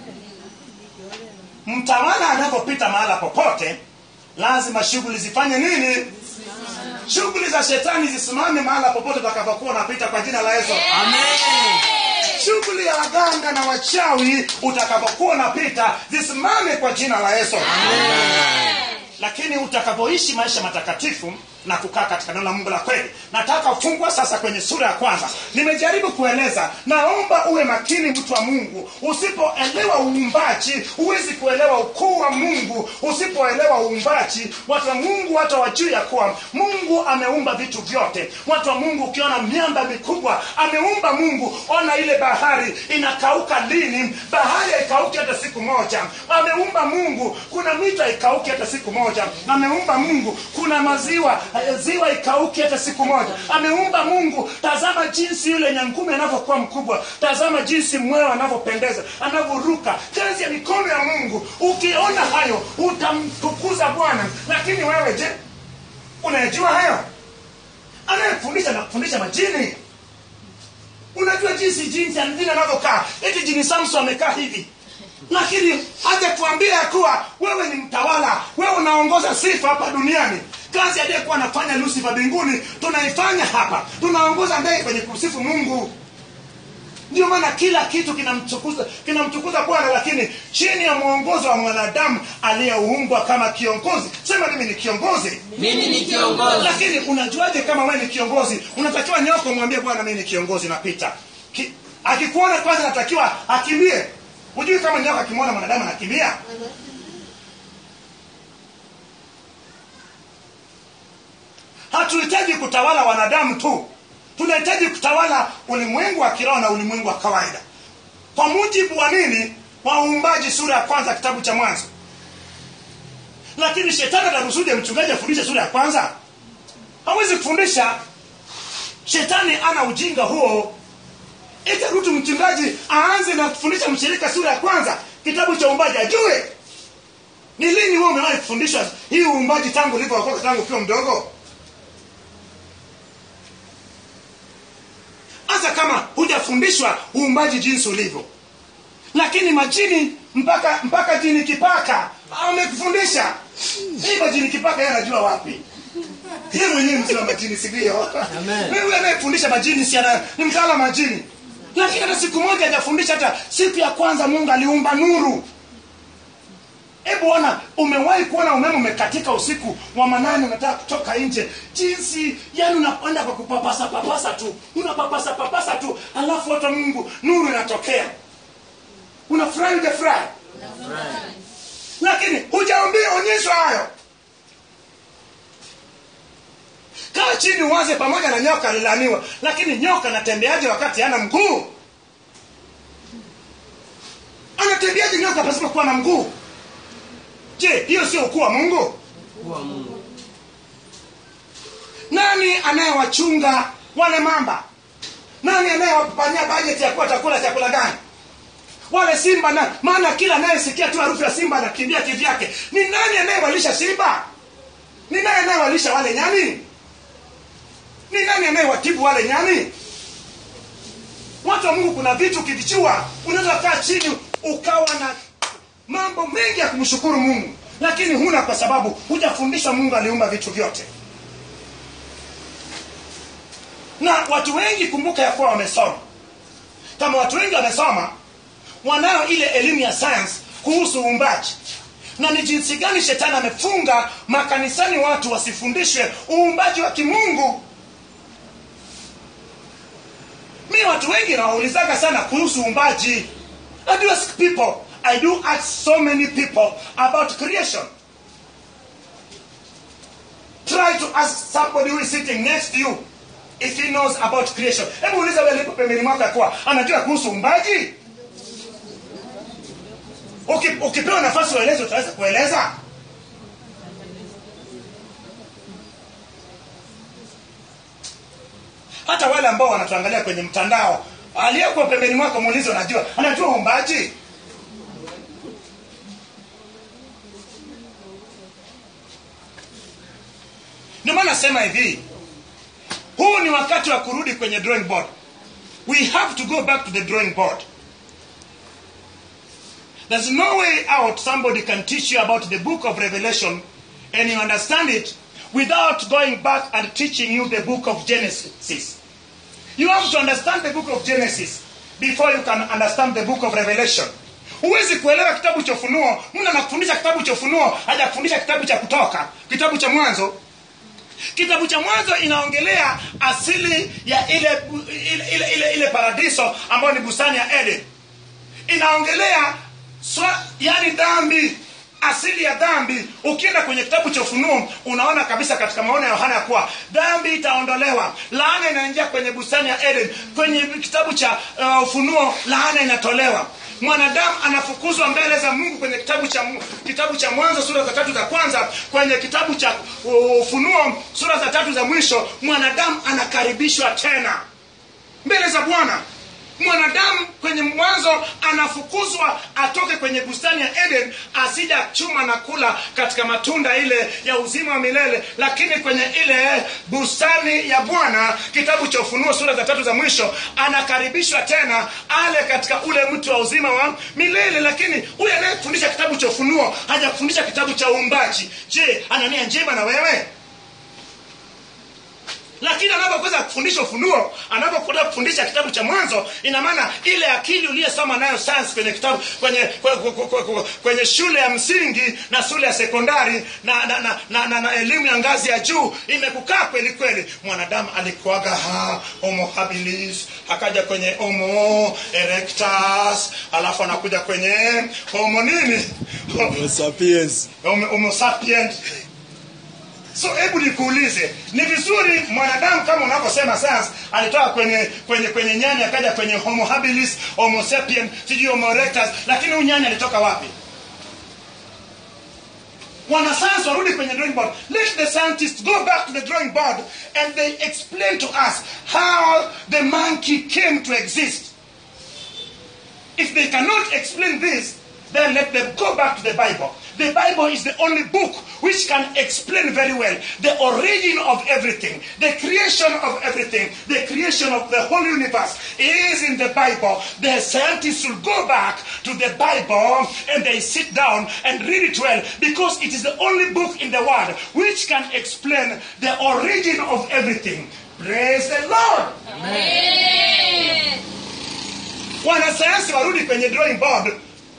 mtawala anapopita mahala popote lazima shughuli zifanye nini shughuli za shetani zisimame mahala popote utakapokuwa unapita kwa jina la yesu shughuli ya waganga na wachawi utakapokuwa unapita zisimame kwa jina la yesu lakini utakapoishi maisha matakatifu na kukaa katika neno la mungu la kweli nataka ufungwa sasa kwenye sura ya kwanza nimejaribu kueleza naomba uwe makini mtu wa mungu usipoelewa uumbaji huwezi kuelewa ukuu wa mungu usipoelewa uumbaji watu wa mungu hata wajuu ya kuwa mungu ameumba vitu vyote watu wa mungu ukiona miamba mikubwa ameumba mungu ona ile bahari inakauka lini bahari haikauki hata siku moja ameumba mungu kuna mito haikauki hata siku moja ameumba mungu kuna maziwa eh, ziwa ikauki hata siku moja ameumba mungu tazama jinsi yule nyangume anavyokuwa mkubwa tazama jinsi mwewe anavyopendeza anavyoruka kazi ya mikono ya mungu ukiona hayo utamtukuza bwana lakini wewe je unayejua hayo anayefundisha na kufundisha majini unajua jinsi jinsi jini anavyokaa eti jini samson amekaa hivi lakini hajatuambia ya kuwa wewe ni mtawala wewe unaongoza sifa hapa duniani kazi aliyekuwa anafanya lusifa mbinguni tunaifanya hapa tunaongoza ndege kwenye kusifu mungu ndio maana kila kitu kinamtukuza kinamtukuza bwana lakini chini ya mwongozo wa mwanadamu aliyeumbwa kama kiongozi sema mimi ni kiongozi mimi ni kiongozi lakini unajuaje kama wewe ni kiongozi unatakiwa nyoko mwambie bwana mimi ni kiongozi napita Ki, akikuona kwanza natakiwa akimbie hujui kama nyoka akimwona mwanadamu anakimbia hatuhitaji kutawala wanadamu tu tunahitaji kutawala ulimwengu wa kiroho na ulimwengu wa kawaida kwa mujibu wa nini wa uumbaji sura ya kwanza kitabu cha mwanzo lakini shetani atarusuje mchungaji afundishe sura ya kwanza hawezi kufundisha shetani ana ujinga huo itarutu mchungaji aanze na kufundisha mshirika sura ya kwanza kitabu cha uumbaji ajue ni lini wewe umewahi kufundishwa hii uumbaji tangu ulivyookoka tangu ukiwa mdogo hata kama hujafundishwa uumbaji jinsi ulivyo lakini majini mpaka mpaka jini kipaka amekufundisha hivyo jini kipaka yeye anajua wapi yeye mwenyewe mzee wa majini si ndio wewe anayefundisha majini si ana ni mtaala majini lakini hata siku moja hajafundisha hata siku ya kwanza mungu aliumba nuru hebu ona umewahi kuona umeme umekatika usiku wa manane unataka kutoka nje jinsi yani unakwenda kwa kupapasa papasa tu unapapasa papasa tu alafu hata mungu nuru inatokea unafurahi ujafurahi lakini hujaambia onyeshwa hayo kaa chini uwaze pamoja na nyoka alilaniwa lakini nyoka anatembeaje wakati hana mguu anatembeaje nyoka pasipo kuwa na mguu je hiyo sio ukuu wa mungu kuwa Mungu. nani anayewachunga wale mamba nani anayewapania bajeti ya kuwa chakula chakula gani wale simba na maana kila anayesikia tu harufu ya simba anakimbia kivyake ni nani anayewalisha simba ni nani anayewalisha wale nyani ni nani anayewatibu wale nyani watu wa mungu kuna vitu ukivichua unaweza kaa chini ukawa na mambo mengi ya kumshukuru mungu lakini huna kwa sababu hujafundishwa mungu aliumba vitu vyote na watu wengi kumbuka ya kuwa wamesoma kama watu wengi wamesoma wanayo ile elimu ya science kuhusu uumbaji na ni jinsi gani shetani amefunga makanisani watu wasifundishwe uumbaji wa kimungu mi watu wengi nawaulizaga sana kuhusu uumbaji i do ask people i do ask so many people about creation try to ask somebody who is sitting next to you if he knows about creation hebu uliza wewe lipo pembeni mwako ya kuwa anajua kuhusu uumbaji Uki- ukipewa nafasi ueleze utaweza kueleza hata wale ambao wanatuangalia kwenye mtandao aliyekuwa pembeni mwako muulize unajua anajua uumbaji ndio maana nasema hivi huu ni wakati wa kurudi kwenye drawing board we have to go back to the drawing board there's no way out somebody can teach you about the book of revelation and you understand it without going back and teaching you the book of genesis you have to understand the book of genesis before you can understand the book of revelation huwezi kuelewa kitabu cha ufunuo mtu anakufundisha kitabu cha ufunuo hajakufundisha kitabu cha kutoka kitabu cha mwanzo kitabu cha mwanzo inaongelea asili ya ile ile, ile, ile, ile paradiso ambayo ni bustani ya eden inaongelea swa, yani dhambi asili ya dhambi ukienda kwenye kitabu cha ufunuo unaona kabisa katika maono ya yohana ya kuwa dhambi itaondolewa laana inaingia kwenye bustani ya eden kwenye kitabu cha uh, ufunuo laana inatolewa mwanadamu anafukuzwa mbele za mungu kwenye kitabu cha Mu- kitabu cha mwanzo sura za tatu za kwanza kwenye kitabu cha uh, ufunuo sura za tatu za mwisho mwanadamu anakaribishwa tena mbele za bwana mwanadamu kwenye mwanzo anafukuzwa atoke kwenye bustani ya eden asija chuma na kula katika matunda ile ya uzima wa milele lakini kwenye ile bustani ya bwana kitabu cha ufunuo sura za tatu za mwisho anakaribishwa tena ale katika ule mti wa uzima wa milele lakini huyu anayefundisha kitabu cha ufunuo hajakufundisha kitabu cha uumbaji je ana nia njema na wewe lakini anapokweza kufundisha ufunuo anapokwenda kufundisha kitabu cha mwanzo ina maana ile akili uliyesoma nayo science kwenye kitabu kwenye kwe- kwe- kwe- kwe- kwenye shule ya msingi na shule ya sekondari na, na, na, na, na, na elimu ya ngazi ya juu imekukaa kweli kweli mwanadamu alikuaga ha, homo habilis akaja kwenye homo erectus alafu anakuja kwenye homo nini Homo sapiens. homo, homo sapient so hebu nikuulize ni vizuri mwanadamu kama unavyosema science alitoka kwenye kwenye kwenye nyani akaja kwenye homo habilis homo sapien sijui homo erectus lakini huyu nyani alitoka wapi wanasayansi warudi kwenye drawing board let the scientists go back to the drawing board and they explain to us how the monkey came to exist if they cannot explain this then let them go back to the bible The Bible is the only book which can explain very well the origin of everything, the creation of everything, the creation of the whole universe is in the Bible. The scientists will go back to the Bible and they sit down and read it well because it is the only book in the world which can explain the origin of everything. Praise the Lord. Wanasayansi warudi kwenye drawing board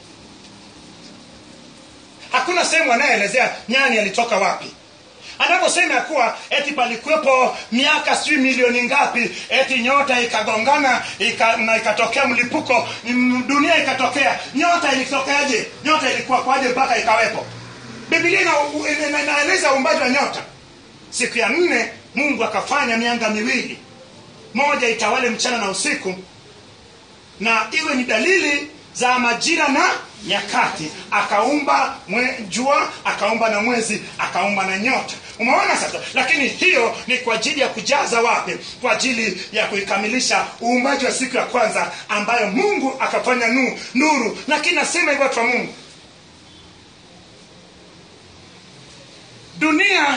hakuna sehemu anayeelezea nyani alitoka wapi anaposema ya kuwa eti palikuwepo miaka sijui milioni ngapi eti nyota ikagongana ika, na ikatokea mlipuko mm, dunia ikatokea nyota ilitokeaje nyota ilikuwa kwaje mpaka ikawepo bibilia ina- ina- ina- inaeleza uumbaji wa nyota siku ya nne mungu akafanya mianga miwili moja itawale mchana na usiku na iwe ni dalili za majira na nyakati akaumba mwe, jua akaumba na mwezi akaumba na nyota umeona sasa lakini hiyo ni kwa ajili ya kujaza wapi kwa ajili ya kuikamilisha uumbaji wa siku ya kwanza ambayo mungu akafanya nu, nuru lakini nasema hivyo watu wa mungu dunia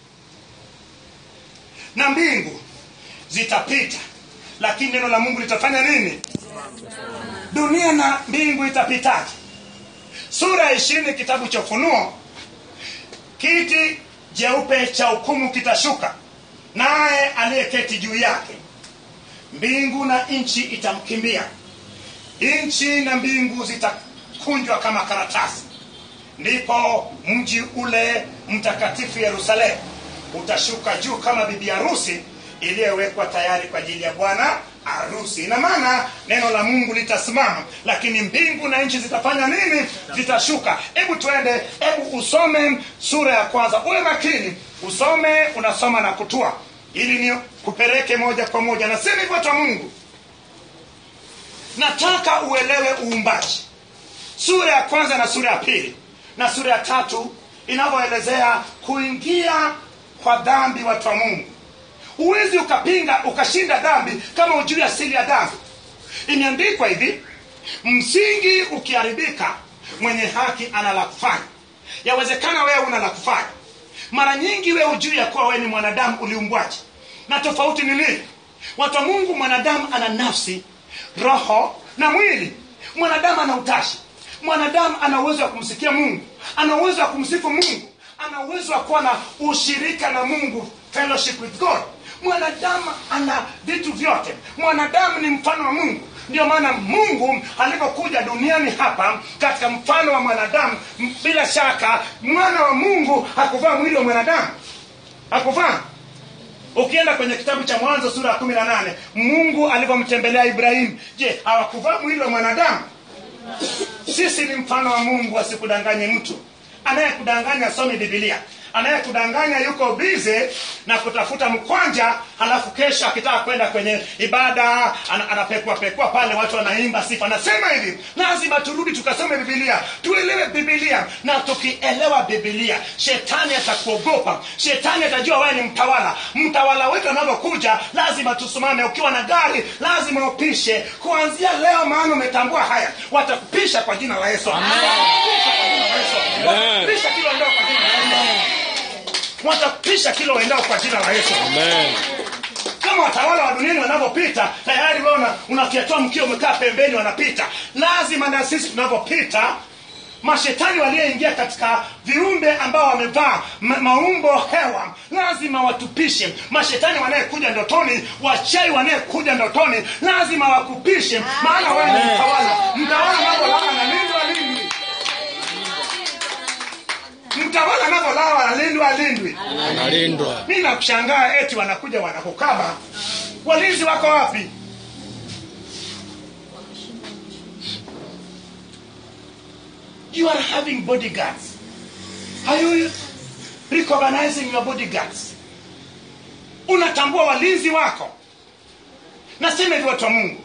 na mbingu zitapita lakini neno la mungu litafanya nini dunia na mbingu itapitaje sura ya ishirini kitabu cha ufunuo kiti jeupe cha hukumu kitashuka naye aliyeketi juu yake mbingu na nchi itamkimbia nchi na mbingu zitakunjwa kama karatasi ndipo mji ule mtakatifu yerusalemu utashuka juu kama bibi harusi iliyowekwa tayari kwa ajili ya bwana harusi ina maana neno la mungu litasimama lakini mbingu na nchi zitafanya nini zitashuka hebu twende hebu usome sura ya kwanza uwe makini usome unasoma na kutua ili ni kupeleke moja kwa moja nasema hivyo watu wa mungu nataka uelewe uumbaji sura ya kwanza na sura ya pili na sura ya tatu inavyoelezea kuingia kwa dhambi watu wa mungu huwezi ukapinga ukashinda dhambi kama ujui asili ya dhambi imeandikwa hivi msingi ukiharibika mwenye haki ana la kufanya yawezekana wewe una la kufanya mara nyingi wewe ujui ya kuwa wewe ni mwanadamu uliumbwaji na tofauti ni nini watu wa mungu mwanadamu ana nafsi roho na mwili mwanadamu ana utashi mwanadamu ana uwezo wa kumsikia mungu ana uwezo wa kumsifu mungu ana uwezo wa kuwa na ushirika na mungu fellowship with god mwanadamu ana vitu vyote mwanadamu ni mfano wa mungu ndio maana mungu alipokuja duniani hapa katika mfano wa mwanadamu m- bila shaka mwana wa mungu hakuvaa mwili wa mwanadamu hakuvaa ukienda kwenye kitabu cha mwanzo sura ya kumi na nane mungu alivyomtembelea ibrahimu je hawakuvaa mwili wa mwanadamu sisi ni mfano wa mungu asikudanganye mtu anayekudanganya asome bibilia anayekudanganya yuko bize na kutafuta mkwanja halafu kesho akitaka kwenda kwenye ibada ana, anapekua pekua pale watu wanaimba sifa anasema hivi lazima turudi tukasome bibilia tuelewe bibilia na tukielewa bibilia shetani atakuogopa shetani atajua wewe ni mtawala mtawala wetu anavyokuja lazima tusimame ukiwa na gari lazima upishe kuanzia leo maana umetambua haya watakupisha kwa jina la yesu watakupisha kilo ndoo kwa jina la yesu watapisha kilo uendao kwa jina la yesu Amen. kama watawala wa duniani wanavyopita tayari wewe una- unafiatua mkio umekaa pembeni wanapita lazima na sisi tunavyopita mashetani walioingia katika viumbe ambao wamevaa ma- maumbo hewa lazima watupishe mashetani wanayekuja ndotoni wachai wanayekuja ndotoni lazima wakupishe maana wewe ni mtawala mtawala anavyolala analindwa lindwi mtawala anavyolala analindwa lindwi Analindwa. mi nakushangaa eti wanakuja wanakukaba walinzi wako wapi you are having bodyguards are you recognizing your bodyguards unatambua walinzi wako nasema hivi watu wa mungu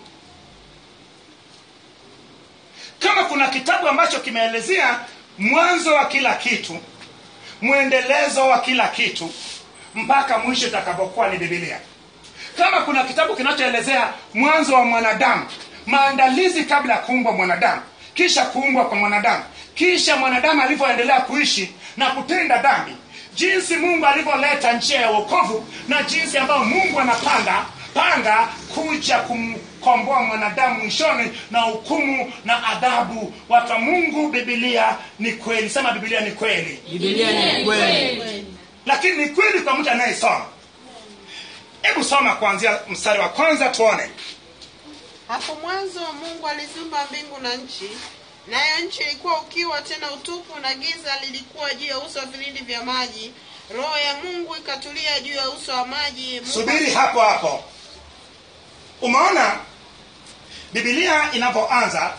kama kuna kitabu ambacho kimeelezea mwanzo wa kila kitu mwendelezo wa kila kitu mpaka mwisho itakapokuwa ni bibilia kama kuna kitabu kinachoelezea mwanzo wa mwanadamu maandalizi kabla ya kuumbwa mwanadamu kisha kuumbwa kwa mwanadamu kisha mwanadamu alivyoendelea kuishi na kutenda dhambi jinsi mungu alivyoleta njia ya wokovu na jinsi ambayo mungu anapanga panga kuja kumkomboa mwanadamu mwishoni na hukumu na adhabu watu wa mungu bibilia ni kweli sema bibilia ni kweli Biblia ni kweli. lakini ni kweli kwa mtu anayesoma hebu soma kuanzia mstari wa kwanza tuone hapo mwanzo mungu aliziumba mbingu na nchi nayo nchi ilikuwa ukiwa tena utupu na giza lilikuwa juu ya uso wa vilindi vya maji roho ya mungu ikatulia juu ya uso wa maji Mungu- subiri hapo hapo umeona bibilia inapoanza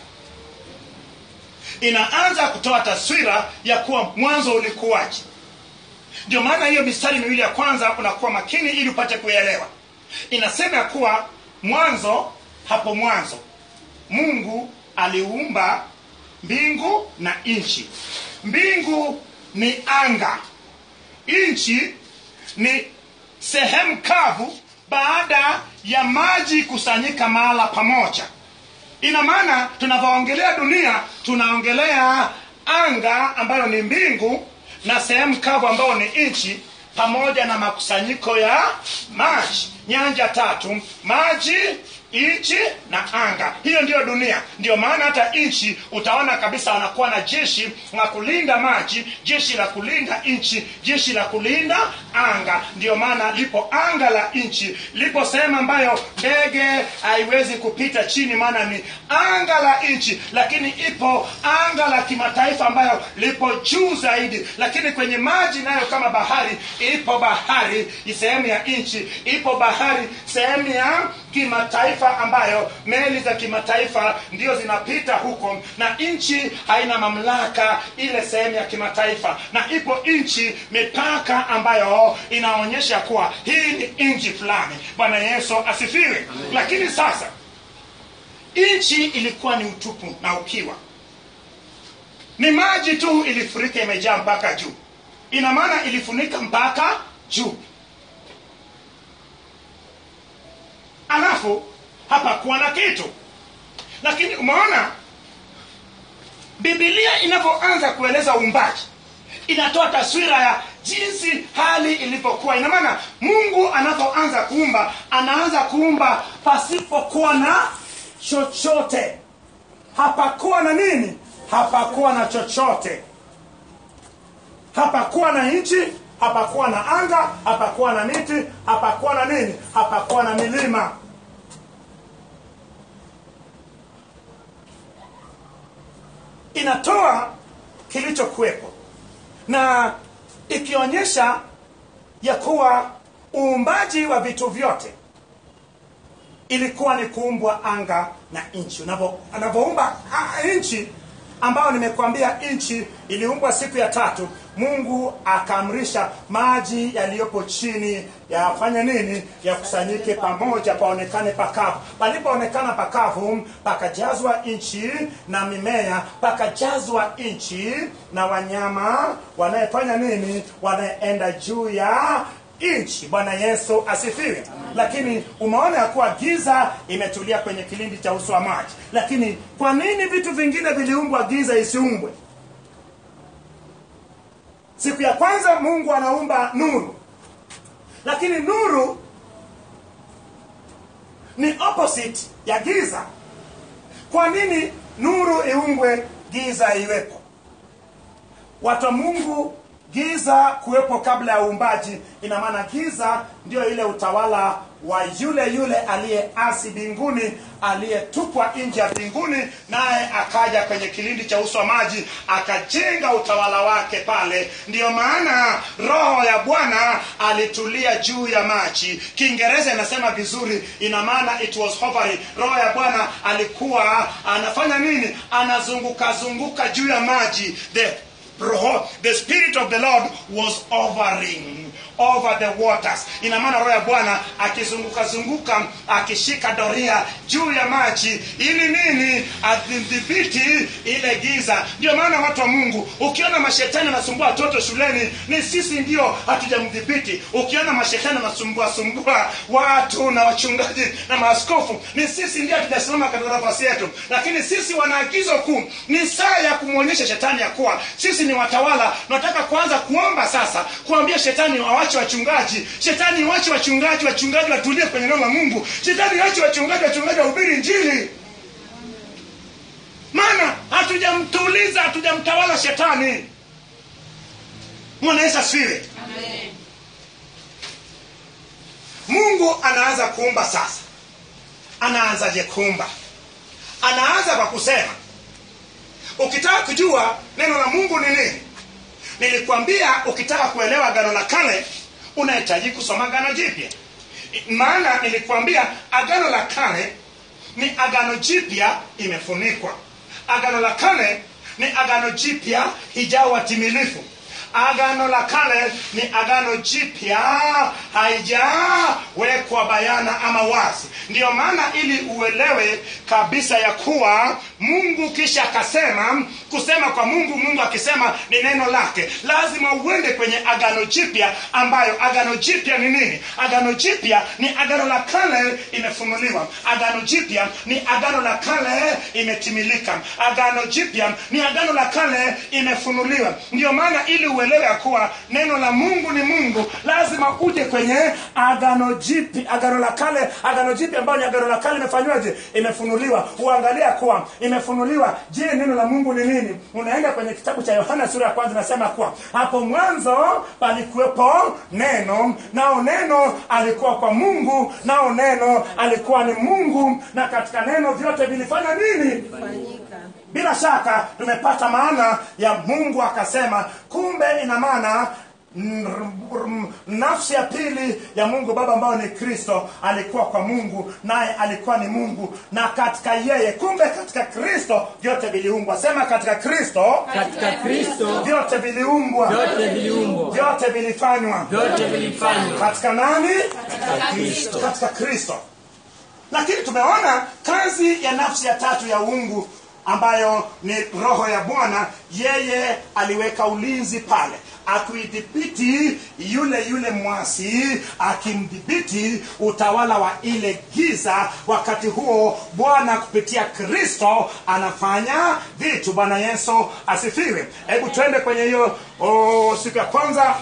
inaanza kutoa taswira ya kuwa mwanzo ulikuwaje ndio maana hiyo mistari miwili ya kwanza unakuwa makini ili upate kuelewa inasema ya kuwa mwanzo hapo mwanzo mungu aliumba mbingu na nchi mbingu ni anga nchi ni sehemu kavu baada ya maji kusanyika mahala pamoja ina maana tunavyoongelea dunia tunaongelea anga ambayo ni mbingu na sehemu kavu ambayo ni nchi pamoja na makusanyiko ya maji nyanja tatu maji nchi na anga hiyo ndiyo dunia ndio maana hata nchi utaona kabisa wanakuwa na jeshi la kulinda maji jeshi la kulinda nchi jeshi la kulinda anga ndio maana lipo anga la nchi lipo sehemu ambayo ndege haiwezi kupita chini maana ni anga la nchi lakini ipo anga la kimataifa ambayo lipo juu zaidi lakini kwenye maji nayo kama bahari ipo bahari sehemu ya nchi ipo bahari sehemu ya kimataifa ambayo meli za kimataifa ndio zinapita huko na nchi haina mamlaka ile sehemu ya kimataifa na ipo nchi mipaka ambayo inaonyesha kuwa hii ni nchi fulani bwana yesu asifiwe lakini sasa nchi ilikuwa ni utupu na ukiwa ni maji tu ilifurika imejaa mpaka juu ina maana ilifunika mpaka juu alafu hapakuwa na kitu lakini umeona bibilia inavyoanza kueleza uumbaji inatoa taswira ya jinsi hali ilivyokuwa ina maana mungu anapoanza kuumba anaanza kuumba pasipokuwa na chochote hapakuwa na nini hapakuwa na chochote hapakuwa na nchi hapakuwa na anga hapakuwa na miti hapakuwa na nini hapakuwa na milima inatoa kilichokuwepo na ikionyesha ya kuwa uumbaji wa vitu vyote ilikuwa ni kuumbwa anga na nchi Unavyo- anavyoumba ah, nchi ambayo nimekuambia nchi iliumbwa siku ya tatu mungu akaamrisha maji yaliyopo chini yafanye nini yakusanyike pamoja paonekane pakavu palipoonekana pakavu pakajazwa nchi na mimea pakajazwa nchi na wanyama wanayefanya nini wanayeenda juu ya nchi bwana yesu asifiwe lakini umeona ya kuwa giza imetulia kwenye kilindi cha uso wa maji lakini kwa nini vitu vingine viliumbwa giza isiumbwe siku ya kwanza mungu anaumba nuru lakini nuru ni opposite ya giza kwa nini nuru iumbwe giza iwepo watu wa mungu giza kuwepo kabla ya uumbaji ina maana giza ndio ile utawala wa yule yule aliyeasi mbinguni aliyetupwa nje ya mbinguni naye akaja kwenye kilindi cha uso wa maji akajenga utawala wake pale ndiyo maana roho ya bwana alitulia juu ya maji kiingereza inasema vizuri ina maana it was hovering roho ya bwana alikuwa anafanya nini anazunguka zunguka juu ya maji the Roho, the spirit of the lord was hovering over the waters ina maana roho ya bwana akizunguka zunguka akishika doria juu ya maji ili nini adhibiti ile giza ndio maana watu wa mungu ukiona mashetani wanasumbua watoto shuleni ni sisi ndio hatujamdhibiti ukiona mashetani wanasumbua sumbua watu na wachungaji na maaskofu ni sisi ndio hatujasimama katika nafasi yetu lakini sisi wana agizo kuu ni saa ya kumwonyesha shetani ya kuwa sisi ni watawala tunataka kuanza kuomba sasa kuambia shetani wawache wachungaji shetani wache wachungaji wachungaji watulie kwenye neno la mungu shetani wache wachungaji wachungaji wahubiri njili maana hatujamtuliza hatujamtawala shetani mwana yesu asifiwe mungu anaanza kuumba sasa anaanzaje kuumba anaanza kwa kusema ukitaka kujua neno la mungu ni nini nilikwambia ukitaka kuelewa agano la kale unahitaji kusoma agano jipya maana nilikwambia agano la kale ni agano jipya imefunikwa agano la kale ni agano jipya hijawa timilifu agano la kale ni agano jipya haijawekwa bayana ama wazi ndiyo maana ili uelewe kabisa ya kuwa mungu kisha akasema kusema kwa mungu mungu akisema ni neno lake lazima uende kwenye agano jipya ambayo agano jipya ni nini agano jipya ni agano la kale imefunuliwa agano jipya ni agano la kale imetimilika agano jipya ni agano la kale imefunuliwa ndiyo maana ili uelewe ya kuwa neno la mungu ni mungu lazima uje kwenye agano jipi agano la kale agano jipi ambayo ni agano la kale imefanywaje imefunuliwa uangalia kuwa imefunuliwa je neno la mungu ni nini unaenda kwenye kitabu cha yohana sura ya kwanza nasema kuwa hapo mwanzo palikuwepo neno nao neno alikuwa kwa mungu nao neno alikuwa ni mungu na katika neno vyote vilifanya nini bila shaka tumepata maana ya mungu akasema kumbe ina maana mm, mm, nafsi ya pili ya mungu baba ambayo ni kristo alikuwa kwa mungu naye alikuwa ni mungu na katika yeye kumbe katika kristo vyote viliumbwa sema katika kristo katika kristo vyote viliumbwa vyote viliumbwa vyote vilifanywa vyote vilifanywa katika nani katika kristo katika kristo lakini tumeona kazi ya nafsi ya tatu ya uungu ambayo ni roho ya bwana yeye aliweka ulinzi pale akuidhibiti yule yule mwasi akimdhibiti utawala wa ile giza wakati huo bwana kupitia kristo anafanya vitu bwana yesu asifiwe hebu twende kwenye hiyo oh, siku ya kwanza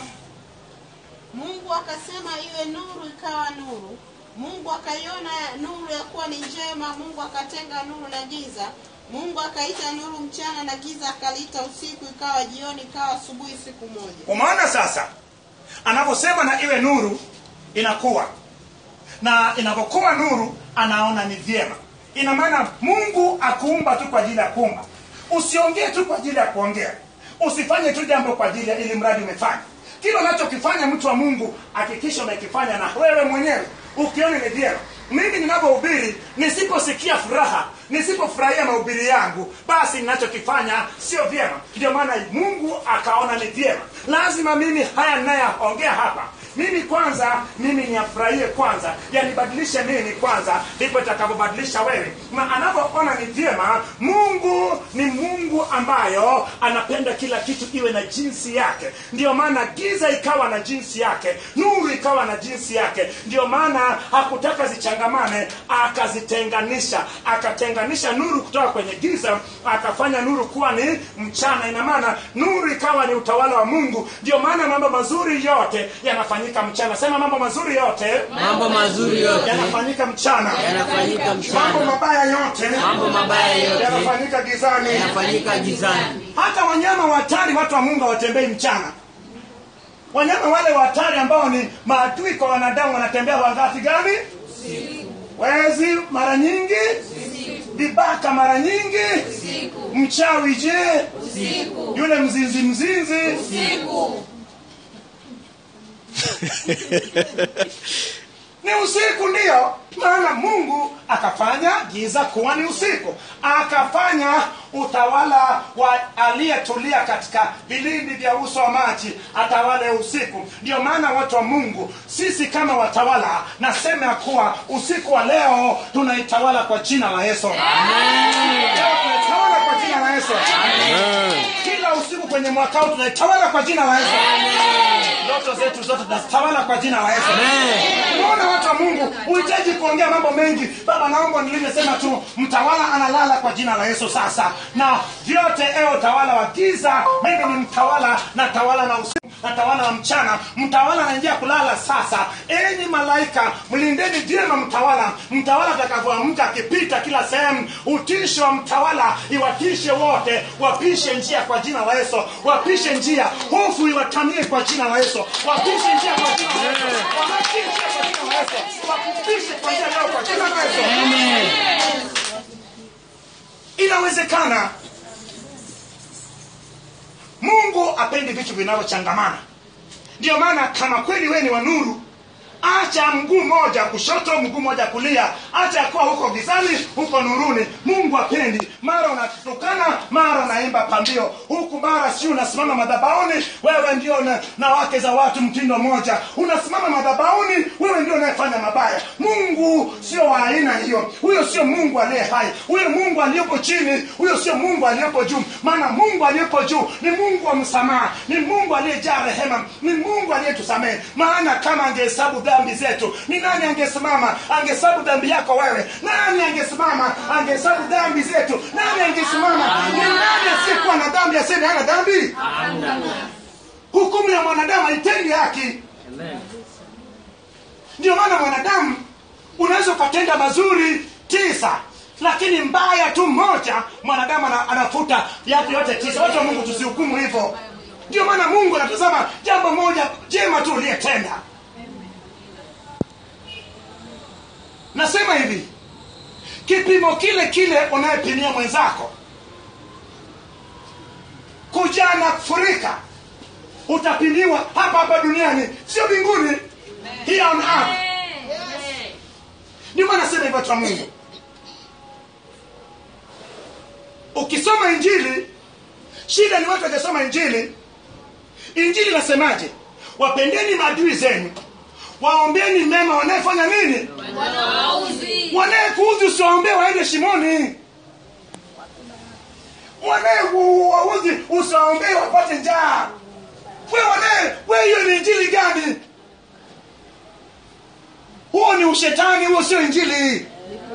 mungu akasema iwe nuru ikawa nuru mungu akaiona nuru ya kuwa ni njema mungu akatenga nuru na giza mungu akaita nuru mchana na giza akaliita usiku ikawa jioni ikawa asubuhi siku moja umeona sasa anaposema na iwe nuru inakuwa na inapokuwa nuru anaona ni vyema ina maana mungu akuumba tu kwa ajili ya kuumba usiongee tu kwa ajili ya kuongea usifanye tu jambo kwa ajili ya ili mradi umefanya kile unachokifanya mtu wa mungu hakikisha umekifanya na wewe mwenyewe ukione ni vyema mimi ninapohubiri nisiposikia furaha nisipofurahia mahubiri yangu basi ninachokifanya sio vyema ndio maana mungu akaona ni vyema lazima mimi haya ninayaongea hapa mimi kwanza mimi niyafurahie kwanza yanibadilishe mimi kwanza ndipo itakavyobadilisha wewe na anapoona ni vyema mungu ni mungu ambayo anapenda kila kitu iwe na jinsi yake ndio maana giza ikawa na jinsi yake nuru ikawa na jinsi yake ndio maana hakutaka zichangamane akazitenganisha akatenganisha nuru kutoka kwenye giza akafanya nuru kuwa ni mchana ina maana nuru ikawa ni utawala wa mungu ndio maana mambo mazuri yote yanafanyika mchana sema mambo mazuri yote mambo mazuri yote yanafanyika mchana yanafanyika mambo mchana mabaya yote mambo mabaya yote yanafanyika gizani yanafanyika gizani hata wanyama watari watu wa mungu hawatembei mchana wanyama wale watari ambao ni maadui kwa wanadamu wanatembea wakati gani wezi mara nyingi vibaka mara nyingi mchawi je yule mzinzi mzinzi ni usiku ndio maana mungu akafanya giza kuwa ni usiku akafanya utawala wa aliyetulia katika vilindi vya uso wa maji atawale usiku ndio maana watu wa mungu sisi kama watawala nasema ya kuwa usiku wa leo tunaitawala kwa jina la yesu leo tunaitawala kwa jina la yesu kila usiku kwenye mwaka huu tunaitawala kwa jina la yesu ndoto zetu zote tunazitawala kwa jina la yesu unaona watu wa mungu uhitaji kuongea mambo mengi baba naomba nilivyosema tu mtawala analala kwa jina la yesu sasa na vyote ewe utawala wa giza mimi ni mtawala na tawala na usiku na tawala na mchana mtawala anaingia kulala sasa enyi malaika mlindeni vyema mtawala mtawala atakavyoamka akipita kila sehemu utisho wa mtawala iwatishe wote wapishe njia kwa jina la yesu wapishe njia hofu iwatamie kwa jina la yesu wapishe njia kwa jina la yesu wapishe njia kwa jina la yesu wapishe kwa njia leo kwa jina la yesu inawezekana mungu apendi vitu vinavyochangamana ndio maana kama kweli wewe ni wa nuru acha mguu moja kushoto mguu moja kulia acha kuwa huko gizani huko nuruni mungu apendi mara unatukana mara unaimba pambio huku mara si unasimama madhabauni wewe ndio na, na wake za watu mtindo mmoja unasimama madhabauni wewe ndio unayefanya mabaya mungu sio wa aina hiyo huyo sio mungu aliye hai huyo mungu aliyepo chini huyo sio mungu aliyepo juu maana mungu aliyepo juu ni mungu wa msamaha ni mungu aliyejaa rehema ni mungu aliyetusamehe maana kama angehesabu dhambi zetu ni nani angesimama angehesabu dhambi yako wewe nani angesimama angehesabu dhambi zetu nani angesimama ni nani asiyekuwa na dhambi aseme hana dhambi hukumu ya mwanadamu haitendi haki ndio maana mwanadamu unaweza ukatenda mazuri tisa lakini mbaya tu mmoja mwanadamu ana- anafuta yake yote tisa watu wa mungu tusihukumu hivyo ndio maana mungu anatazama jambo moja jema tu uliyetenda nasema hivi kipimo kile kile unayepimia mwenzako kujaa na kufurika utapimiwa hapa hapa duniani sio mbinguni here on earth ndio maana nasema hivyo watu wa mungu ukisoma injili shida ni watu wakisoma injili injili nasemaje wapendeni maadui zenu waombeni mema wanayefanya nini wanayekuuzi usiwaombee waende shimoni wanayewauzi usiwaombee wapate njaa we wanaye we hiyo ni injili gani huo ni ushetani huo sio injili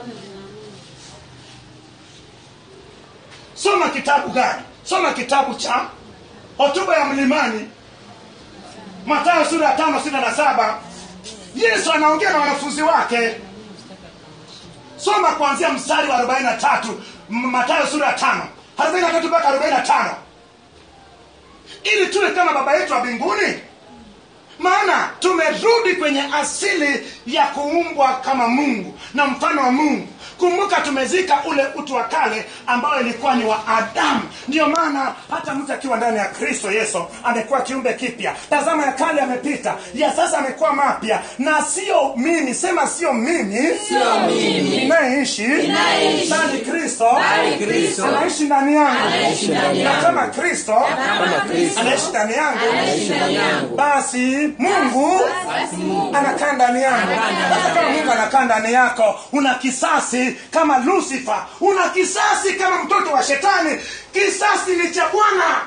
soma kitabu gani soma kitabu cha hotuba ya mlimani matayo sura ya tano sita na saba yesu anaongea na wanafunzi wake soma kuanzia mstari wa 43 M- matayo sura ya tano 43 mpaka 45 ili tuwe kama baba yetu wa mbinguni maana tumerudi kwenye asili ya kuumbwa kama mungu na mfano wa mungu kumbuka tumezika ule utu wa kale ambao ilikuwa ni wa adamu ndiyo maana hata mtu akiwa ndani ya kristo yesu amekuwa kiumbe kipya tazama ya kale amepita ya sasa amekuwa mapya na sio mimi sema sio mimi Sio mimi. inayeishi Ninayeishi. bali kristo Bali Kristo. anaishi ndani yangu Anaishi ndani na yangu. kama kristo Kama Kristo. anaishi ndani yangu Anaishi ndani yangu. basi mungu anakaa ndani yangu sasa kama mungu anakaa ndani yako una kisasi kama lucifer una kisasi kama mtoto wa shetani kisasi ni cha bwana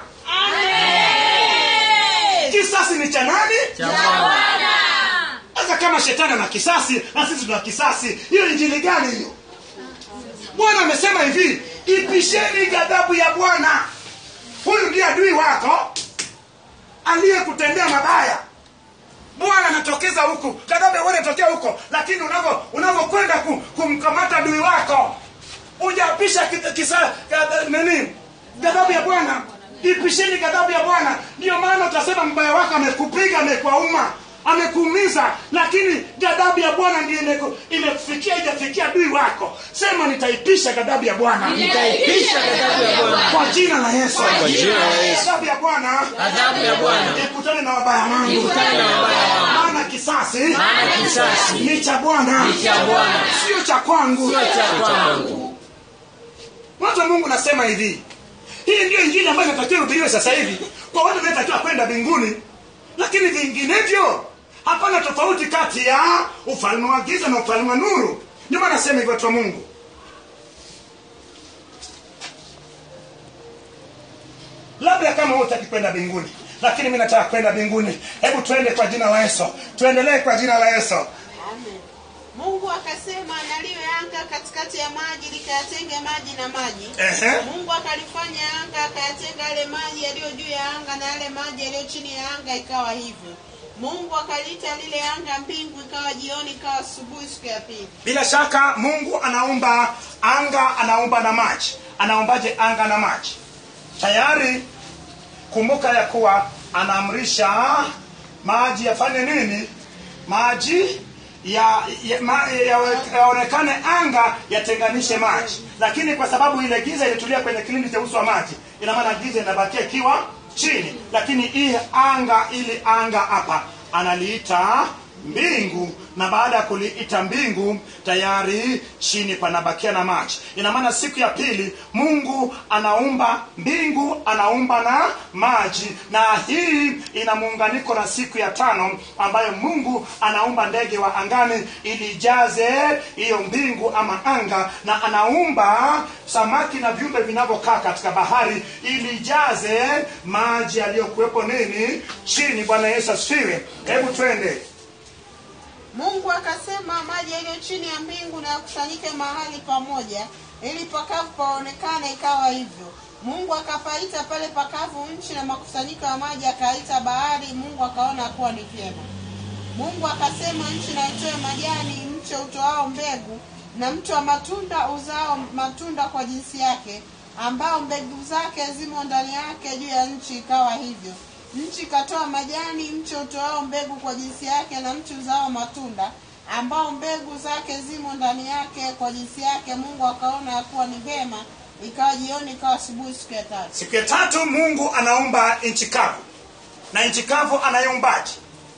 kisasi ni cha nani Cha Bwana. sasa kama shetani ana kisasi na sisi tuna kisasi hiyo injili gani hiyo bwana amesema hivi ipisheni ghadhabu ya bwana huyu ndiye adui wako aliyekutendea mabaya bwana anatokeza huku ghadhabu ya bwana inatokea huko lakini unavyo unavyokwenda ku, kumkamata adui wako ujapisha ki- kisa gadha- nini ghadhabu ya bwana ipisheni ghadhabu ya bwana ndiyo maana utasema mbaya wako amekupiga amekuauma amekuumiza lakini ghadhabu ya bwana ndio imeku- imekufikia ijafikia adui wako sema nitaipisha ghadhabu ya bwana Nitaipisha ghadhabu ya Bwana. kwa jina la yesu Kwa jina la Yesu. ghadhabu ya bwana Ghadhabu ya Bwana. ikutane na wabaya wangu Ikutane na wabaya wangu. maana kisasi maana kisasi ni cha bwana ni cha Bwana, sio cha kwangu sio cha kwangu. watu wa mungu nasema hivi hii ndio injili ambayo inatakiwa ihubiriwe sasa hivi kwa watu wanaotakiwa kwenda mbinguni lakini vinginevyo hapana tofauti kati ya ufalme wa giza na ufalme wa nuru ndio maana nasema hivyo watu wa mungu labda kama wewe hutaki kwenda mbinguni lakini mi nataka kwenda mbinguni hebu tuende kwa jina la yesu tuendelee kwa jina la yesu Amen. mungu akasema naliwe anga katikati ya maji likayatenge maji na maji Ehe. mungu akalifanya anga akayatenga yale maji yaliyo juu ya anga na yale maji yaliyo chini ya anga ikawa hivyo mungu akaliita lile anga mbingu ikawa jioni ikawa asubuhi siku ya pili bila shaka mungu anaumba anga anaumba na maji anaumbaje anga na maji tayari kumbuka ya kuwa anaamrisha maji yafanye nini maji ya, ya, ma, ya, yaonekane anga yatenganishe maji lakini kwa sababu ile giza ilitulia kwenye kilindi cha uso wa maji ina maana giza inabakia ikiwa chini lakini hii anga ili anga hapa analiita mbingu na baada ya kuliita mbingu tayari chini panabakia na maji ina maana siku ya pili mungu anaumba mbingu anaumba na maji na hii ina muunganiko na siku ya tano ambayo mungu anaumba ndege wa angani ili ijaze hiyo mbingu ama anga na anaumba samaki na viumbe vinavyokaa katika bahari ili ijaze maji yaliyokuwepo nini chini bwana yesu asifiwe hebu twende mungu akasema maji yaliyo chini ya mbingu na yakusanyike mahali pamoja ili pakavu paonekane ikawa hivyo mungu akapaita pale pakavu nchi na makusanyiko ya maji akaita bahari mungu akaona kuwa ni vyema mungu akasema nchi na itoe majani mche utoao mbegu na mti wa matunda uzao matunda kwa jinsi yake ambao mbegu zake zimo ndani yake juu ya nchi ikawa hivyo nchi ikatoa majani mche utoao mbegu kwa jinsi yake na mti uzao matunda ambao mbegu zake zimo ndani yake kwa jinsi yake mungu akaona ya kuwa ni vema ikawa jioni ikawa asubuhi siku ya tatu siku ya tatu mungu anaumba nchi kavu na nchi kavu anayeumbaji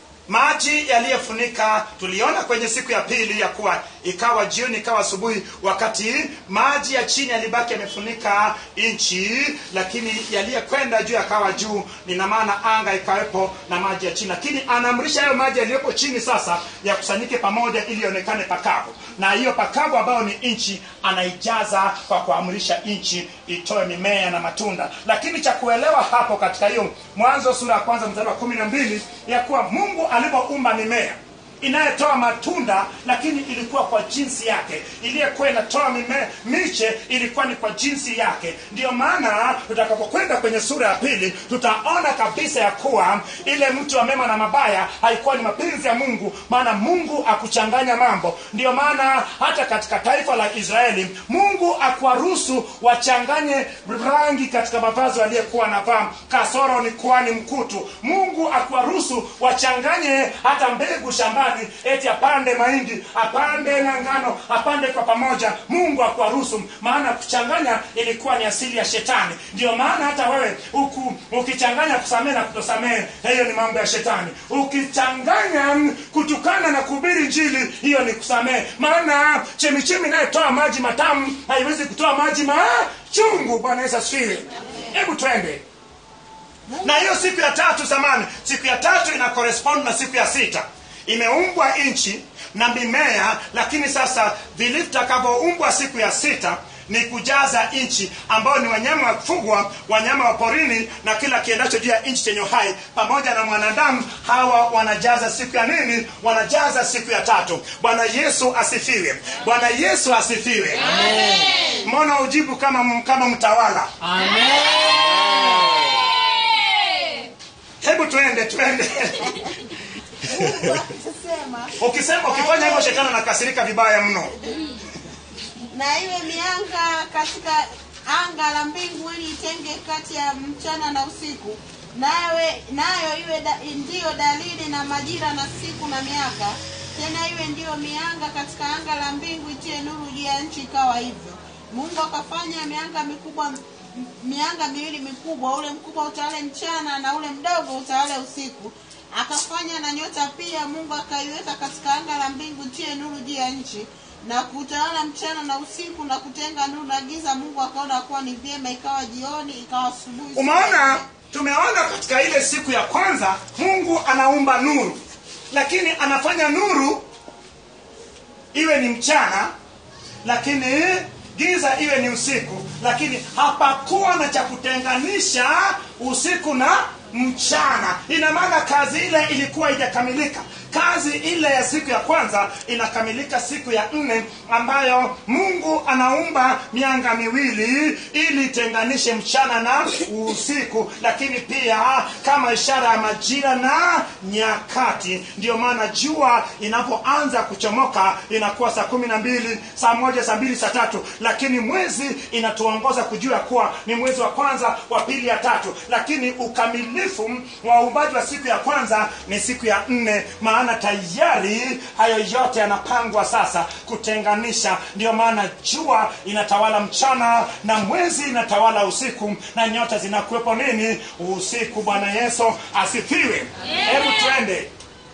maji yaliyofunika tuliona kwenye siku ya pili ya kuwa ikawa jioni ikawa asubuhi wakati maji ya chini yalibaki yamefunika nchi lakini yaliyokwenda juu yakawa juu nina maana anga ikawepo na maji ya chini lakini anaamrisha hayo maji yaliyopo chini sasa yakusanyike pamoja ili ionekane pakavu na hiyo pakavu ambayo ni nchi anaijaza kwa kuamrisha nchi itoe mimea na matunda lakini cha kuelewa hapo katika hiyo mwanzo sura ya kwanza mstari wa kumi na mbili ya kuwa mungu alivyoumba mimea inayotoa matunda lakini ilikuwa kwa jinsi yake iliyokuwa inatoa mime- miche ilikuwa ni kwa jinsi yake ndiyo maana tutakapokwenda kwenye sura ya pili tutaona kabisa ya kuwa ile mti wa mema na mabaya haikuwa ni mapenzi ya mungu maana mungu akuchanganya mambo ndiyo maana hata katika taifa la israeli mungu akuwaruhusu wachanganye rangi katika mavazi waliyekuwa navaa kasoro ni kwani mkutu mungu akuwaruhusu wachanganye hata mbegu shambani eti apande mahindi apande na ngano apande kwa pamoja mungu akuwaruhusu maana kuchanganya ilikuwa ni asili ya shetani ndio maana hata wewe uku, ukichanganya kusamehe na kutosamehe hiyo ni mambo ya shetani ukichanganya mm, kutukana na kuhubiri njili hiyo ni kusamehe maana chemichemi inayotoa maji matamu haiwezi kutoa maji machungu bwana yesu asifiwe hebu twende na hiyo siku ya tatu zamani siku ya tatu ina correspond na siku ya sita imeumbwa nchi na mimea lakini sasa vilivyotakavyoumbwa siku ya sita ni kujaza nchi ambao ni wanyama wa kufugwa wanyama wa porini na kila kiendacho juu ya nchi chenye uhai pamoja na mwanadamu hawa wanajaza siku ya nini wanajaza siku ya tatu bwana yesu asifiwe bwana yesu asifiwe mbona ujibu kama kama mtawala hebu twende twende mungu akasema ukisema ukifanya hivyo shetani anakasirika vibaya mno na iwe mianga katika anga la mbingu ili itenge kati ya mchana na usiku nawe nayo iwe da, ndiyo dalili na majira na siku na miaka tena iwe ndiyo mianga katika anga la mbingu itie nuru juu ya nchi ikawa hivyo mungu akafanya mianga mikubwa mianga miwili mikubwa ule mkubwa utawale mchana na ule mdogo utawale usiku akafanya na nyota pia mungu akaiweka katika anga la mbingu tie nuru juu ya nchi na kutawala mchana na usiku na kutenga nuru na giza mungu akaona kuwa ni vyema ikawa jioni ikawa asubuhi siku ya umeona nne. tumeona katika ile siku ya kwanza mungu anaumba nuru lakini anafanya nuru iwe ni mchana lakini giza iwe ni usiku lakini hapakuwa na cha kutenganisha usiku na mchana ina maana kazi ile ilikuwa ijakamilika kazi ile ya siku ya kwanza inakamilika siku ya nne ambayo mungu anaumba mianga miwili ili itenganishe mchana na usiku lakini pia kama ishara ya majira na nyakati ndio maana jua inapoanza kuchomoka inakuwa saa kumi na mbili saa moja saa mbili saa tatu lakini mwezi inatuongoza kujua kuwa ni mwezi wa kwanza wa pili ya tatu lakini ukamilifu wa uumbaji wa siku ya kwanza ni siku ya nne maana tayari hayo yote yanapangwa sasa kutenganisha ndio maana jua inatawala mchana na mwezi inatawala usiku na nyota zinakuwepo nini usiku bwana yesu asifiwe hebu twende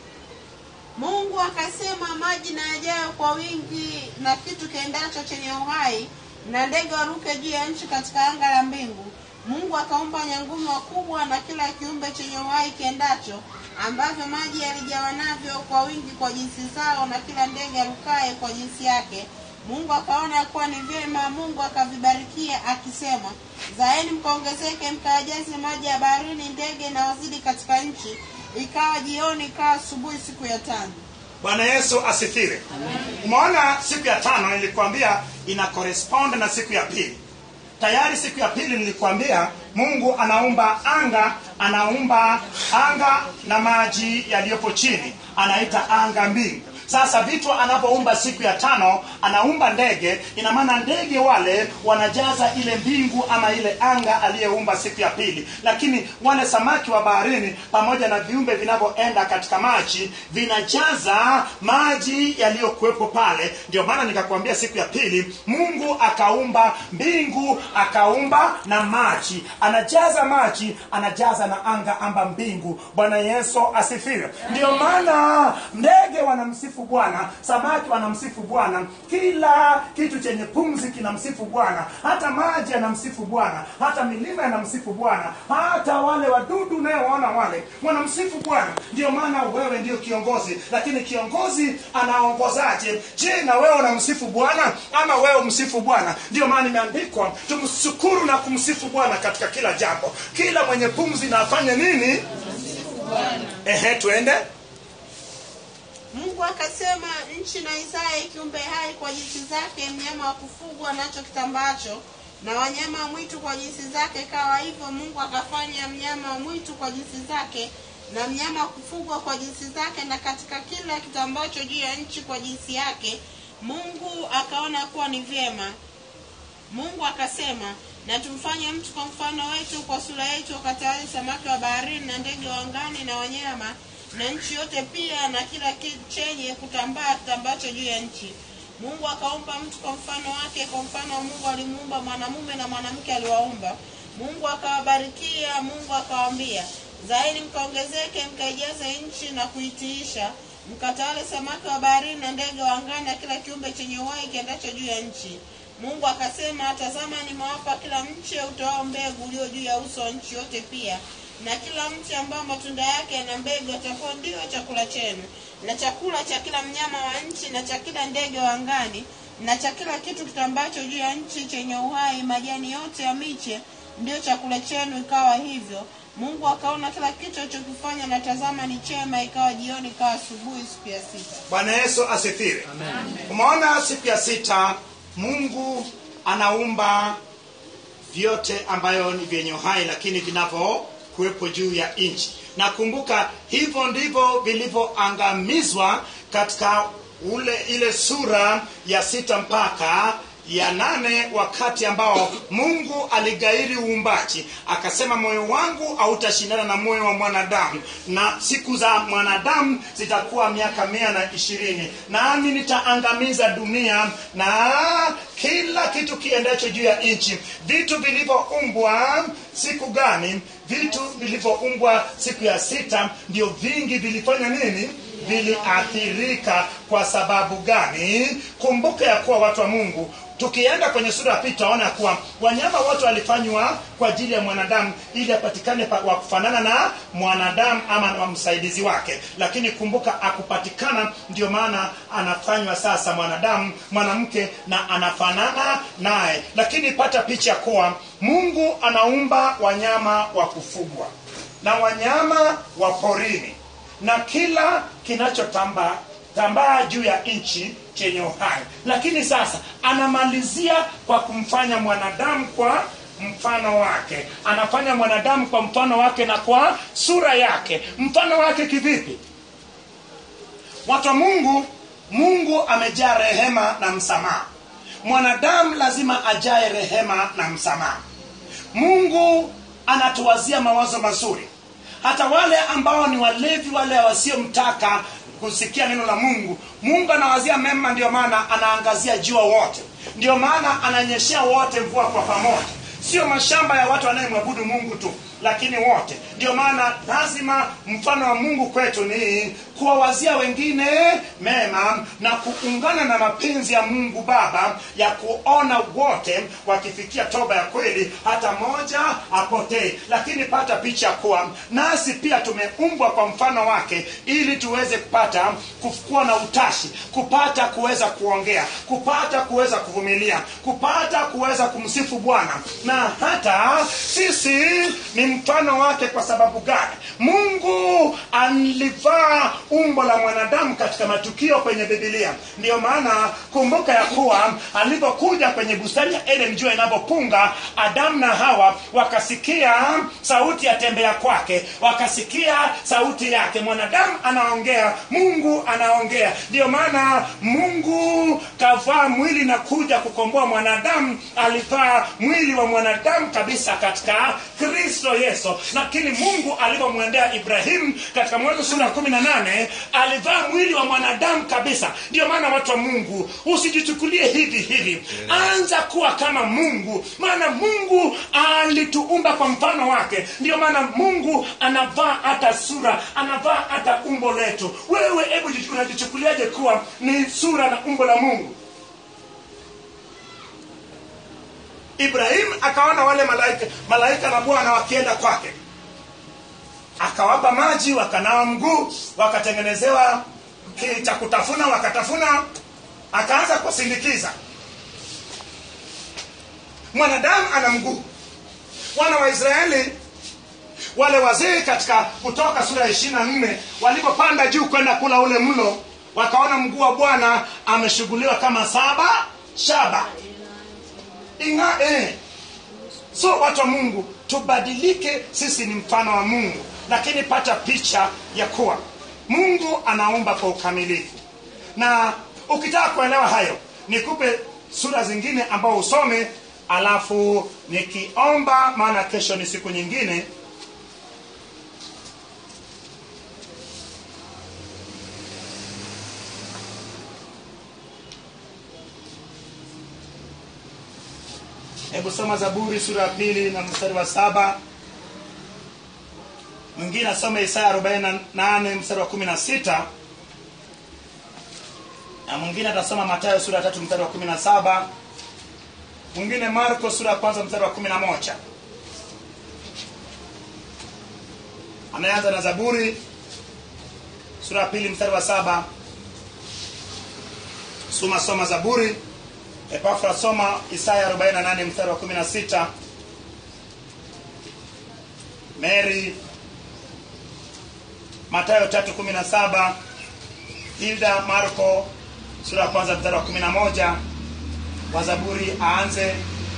mungu akasema maji na yajayo kwa wingi na kitu kiendacho chenye uhai na ndege waruke juu ya nchi katika anga la mbingu mungu akaumba nyangumi wakubwa na kila kiumbe chenye uhai kiendacho ambavyo maji yalijawa navyo kwa wingi kwa jinsi zao na kila ndege arukaye kwa jinsi yake mungu akaona ya kuwa ni vyema mungu akavibarikia akisema zaeni mkaongezeke mkayajaze maji ya baharini ndege na wazidi katika nchi ikawa jioni ikawa asubuhi siku ya tano bwana yesu asifiwe umeona siku ya tano nilikwambia ina correspond na siku ya pili tayari siku ya pili nilikwambia mungu anaumba anga anaumba anga na maji yaliyopo chini anaita anga mbingu sasa vitu anapoumba siku ya tano anaumba ndege ina maana ndege wale wanajaza ile mbingu ama ile anga aliyeumba siku ya pili lakini wale samaki wa baharini pamoja na viumbe vinavyoenda katika maji vinajaza maji yaliyokuwepo pale ndio maana nikakwambia siku ya pili mungu akaumba mbingu akaumba na maji anajaza maji anajaza na anga amba mbingu bwana yesu asifiwe ndio maana ndege wanamsifu bwana samaki wanamsifu bwana kila kitu chenye pumzi kinamsifu bwana hata maji yanamsifu bwana hata milima yanamsifu bwana hata wale wadudu unayowaona wale wanamsifu bwana ndio maana wewe ndio kiongozi lakini kiongozi anaongozaje je na wewe unamsifu bwana ama wewe msifu bwana ndio maana imeandikwa tumshukuru na kumsifu bwana katika kila jambo kila mwenye pumzi na afanye nini ehe tuende mungu akasema nchi na isaye kiumbe hai kwa jinsi zake mnyama wa kufugwa nacho kitambacho na wanyama wa mwitu kwa jinsi zake kawa hivyo mungu akafanya mnyama wa mwitu kwa jinsi zake na mnyama wa kufugwa kwa jinsi zake na katika kila kitambacho juu ya nchi kwa jinsi yake mungu akaona kuwa ni vyema mungu akasema na tumfanye mtu kwa mfano wetu kwa sura yetu wakatawale samaki wa baharini na ndege wa angani na wanyama na nchi yote pia na kila kitu chenye kutambaa kitambacho juu ya nchi mungu akaumba mtu kwa mfano wake kwa mfano wa mungu alimuumba mwanamume na mwanamke aliwaumba mungu akawabarikia mungu akawaambia zaini mkaongezeke mkaijaze nchi na kuitiisha mkatawale samaki wa baharini na ndege wa angani na kila kiumbe chenye uhai kiendacho juu ya nchi mungu akasema tazama nimewapa kila mche utoao mbegu ulio juu ya uso wa nchi yote pia na kila mti ambao matunda yake yana mbegu atakuwa ndio chakula chenu na chakula cha kila mnyama wa nchi na cha kila ndege wa angani na cha kila kitu kitambacho juu ya nchi chenye uhai majani yote ya miche ndio chakula chenu ikawa hivyo mungu akaona kila kitu alichokifanya na tazama ni chema ikawa jioni ikawa asubuhi siku ya sita bwana yesu asifiwe umeona siku ya sita mungu anaumba vyote ambayo ni vyenye uhai lakini vinavyokuwepo juu ya nchi na kumbuka hivyo ndivyo vilivyoangamizwa katika ule ile sura ya sita mpaka ya nane wakati ambao mungu aligairi uumbaji akasema moyo wangu hautashindana na moyo wa mwanadamu na siku za mwanadamu zitakuwa miaka mia na ishirini nami nitaangamiza dunia na kila kitu kiendacho juu ya nchi vitu vilivyoumbwa siku gani vitu vilivyoumbwa siku ya sita ndio vingi vilifanya nini viliathirika kwa sababu gani kumbuka ya kuwa watu wa mungu tukienda kwenye sura ya pili tutaona kuwa wanyama wote walifanywa kwa ajili ya mwanadamu ili apatikane pa- wa kufanana na mwanadamu ama na msaidizi wake lakini kumbuka akupatikana ndio maana anafanywa sasa mwanadamu mwanamke na anafanana naye lakini pata picha kuwa mungu anaumba wanyama wa kufugwa na wanyama wa porini na kila kinachotambaa tambaa juu ya nchi chenye uhai lakini sasa anamalizia kwa kumfanya mwanadamu kwa mfano wake anafanya mwanadamu kwa mfano wake na kwa sura yake mfano wake kivipi watu wa mungu mungu amejaa rehema na msamaha mwanadamu lazima ajae rehema na msamaha mungu anatuwazia mawazo mazuri hata wale ambao ni walevi wale wasiomtaka kusikia neno la mungu mungu anawazia mema ndio maana anaangazia jua wote ndio maana ananyeshea wote mvua kwa pamoja sio mashamba ya watu wanayemwabudu mungu tu lakini wote ndio maana lazima mfano wa mungu kwetu ni kuwawazia wengine mema na kuungana na mapenzi ya mungu baba ya kuona wote wakifikia toba ya kweli hata moja apotee lakini pata picha kuwa nasi pia tumeumbwa kwa mfano wake ili tuweze kupata kuwa na utashi kupata kuweza kuongea kupata kuweza kuvumilia kupata kuweza kumsifu bwana na hata sisi ni mfano wake kwa sababu gani mungu alivaa umbo la mwanadamu katika matukio kwenye bibilia ndiyo maana kumbuka ya kuwa alipokuja kwenye bustani ya eden jua inapopunga adamu na hawa wakasikia sauti ya tembea kwake wakasikia sauti yake mwanadamu anaongea mungu anaongea ndiyo maana mungu kavaa mwili na kuja kukomboa mwanadamu alivaa mwili wa mwanadamu kabisa katika kristo yesu lakini mungu alivyomwendea ibrahimu katika mwanzo sura ya kumi na nane alivaa mwili wa mwanadamu kabisa ndiyo maana watu wa mungu usijichukulie hivi hivi anza kuwa kama mungu maana mungu alituumba kwa mfano wake ndiyo maana mungu anavaa hata sura anavaa hata umbo letu wewe hebu jichu- unajichukuliaje kuwa ni sura na umbo la mungu ibrahimu akaona wale malaika malaika na bwana wakienda kwake akawapa maji wakanawa mguu wakatengenezewa ki- cha kutafuna wakatafuna akaanza kusindikiza mwanadamu ana mguu wana wa israeli wale wazee katika kutoka sura ya ishiri na nne walipopanda juu kwenda kula ule mlo wakaona mguu wa bwana ameshughuliwa kama saba shaba inga eh. so watu wa mungu tubadilike sisi ni mfano wa mungu lakini pata picha ya kuwa mungu anaumba kwa ukamilifu na ukitaka kuelewa hayo nikupe sura zingine ambao usome alafu nikiomba maana kesho ni siku nyingine hebu soma zaburi sura ya pili na mstari wa saba mwingine asome isaya 48 mstari wa 16 na mwingine atasoma matayo sura ya tatu mstari wa 17 mwingine marko sura ya kwanza mstari wa 11 anayeanza na zaburi sura ya pili mstari wa saba soma soma zaburi epafra soma isaya 48 mstari wa 16 mary matayo 317 hilda marko sura ya kwanza mstari wa 11 wa zaburi aanze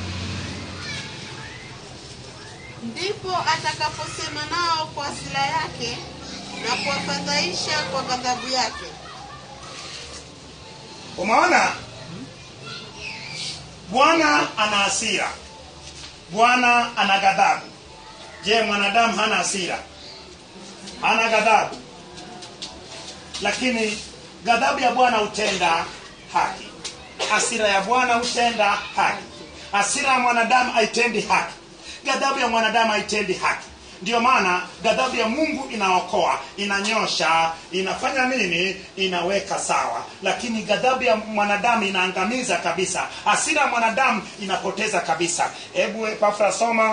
ndipo atakaposema nao kwa hasira yake na kuwafadhaisha kwa ghadhabu yake umeona bwana ana hasira bwana ana ghadhabu je mwanadamu hana hasira hana ghadhabu lakini ghadhabu ya bwana hutenda haki hasira ya bwana hutenda haki hasira ya mwanadamu haitendi haki ghadhabu ya mwanadamu haitendi haki ndiyo maana ghadhabu ya mungu inaokoa inanyosha inafanya nini inaweka sawa lakini ghadhabu ya mwanadamu inaangamiza kabisa hasira ya mwanadamu inapoteza kabisa hebu epafra soma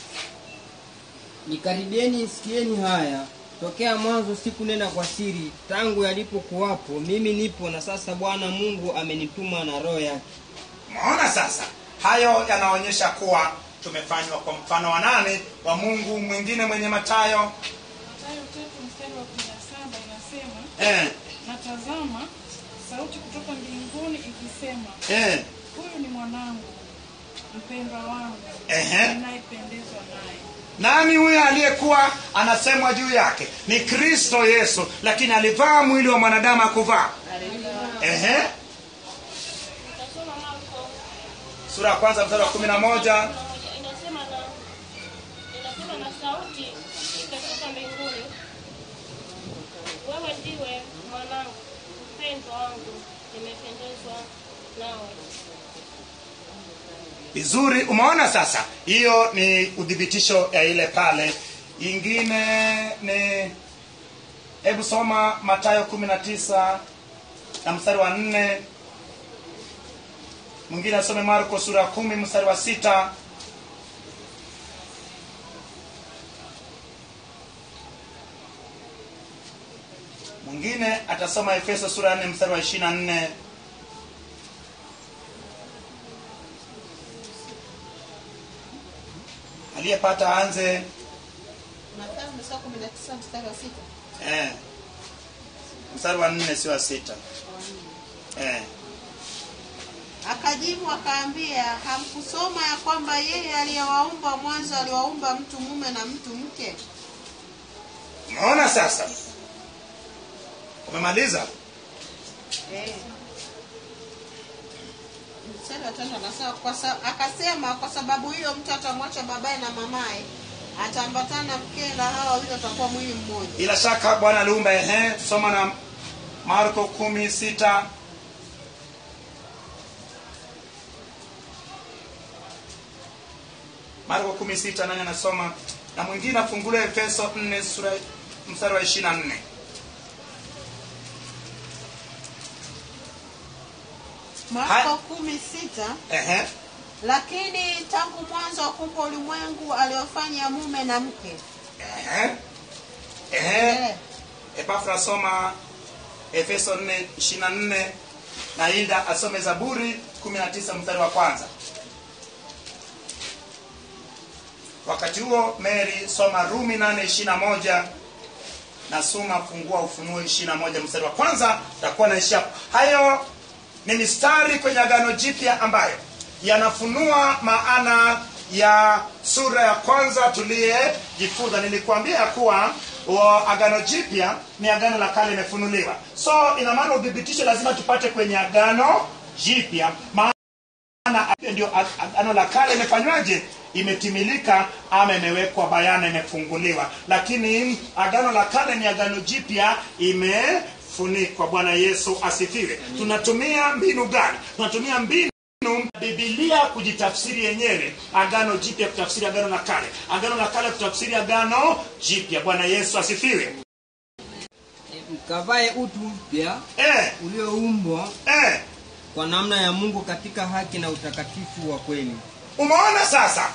nikaribieni sikieni haya tokea mwanzo sikunena kwa siri tangu yalipokuwapo mimi nipo na sasa bwana mungu amenituma na roho yake maona sasa hayo yanaonyesha kuwa tumefanywa kwa mfano wa nane wa mungu mwingine mwenye matayo Mathayo tatu mstari wa kumi na saba inasema eh, na tazama sauti kutoka mbinguni ikisema eh, huyu ni mwanangu mpendwa wangu Ehe. ninayependezwa naye nani huyo aliyekuwa anasemwa juu yake ni kristo yesu lakini alivaa mwili wa mwanadamu akuvaa Ehe. Tasoma Marko sura ya kwanza mstari wa kumi na moja inasema na inasema na sauti ikatoka mbinguni, wewe ndiwe mwanangu mpendwa wangu, nimependezwa nawe. vizuri umeona sasa hiyo ni udhibitisho ya ile pale ingine ni hebu soma matayo kumi na tisa na mstari wa nne mwingine asome marko sura ya kumi mstari wa sita mwingine atasoma efeso sura ya nne mstari wa ishiri na nne aliyepata aanze Mathayo mstari kumi na tisa mstari wa sita eh, mstari wa nne si wa sita eh. akajibu akaambia hamkusoma ya kwamba yeye aliyewaumba mwanzo aliwaumba mtu mume na mtu mke umeona sasa umemaliza Eh. mstari wa tano anasema kwa sa, akasema kwa sababu hiyo mtu atamwacha babaye na mamaye ataambatana na mkewe na hawa wawili watakuwa mwili mmoja bila shaka bwana aliumba ehe tusoma na marko kumi sita marko kumi sita nani anasoma na mwingine afungule efeso nne sura mstari wa ishiri na nne marko kumi sita ehe lakini tangu mwanzo wa kuumba ulimwengu aliwafanya mume na mke ehe ehe Eh. epafra asoma efeso 4 na hilda asome zaburi 19 mstari wa kwanza wakati huo mary soma rumi 821 na suma fungua ufunuo 21 mstari wa kwanza takuwa naishia hapo. hayo ni mistari kwenye agano jipya ambayo yanafunua maana ya sura ya kwanza tuliyejifunza nilikuambia ya kuwa wa agano jipya ni agano la kale imefunuliwa so ina maana udhibitisho lazima tupate kwenye agano jipya maana ndio ag- agano la kale imefanywaje imetimilika ama imewekwa bayana imefunguliwa lakini agano la kale ni agano jipya imefunikwa bwana yesu asifiwe tunatumia mbinu gani tunatumia mbinu bibilia kujitafsiri yenyewe agano jipya kutafsiri agano la kale agano la kale kutafsiri agano jipya bwana yesu asifiwe E, mkavae utu mpya eh, ulioumbwa eh. kwa namna ya mungu katika haki na utakatifu wa kweli umeona sasa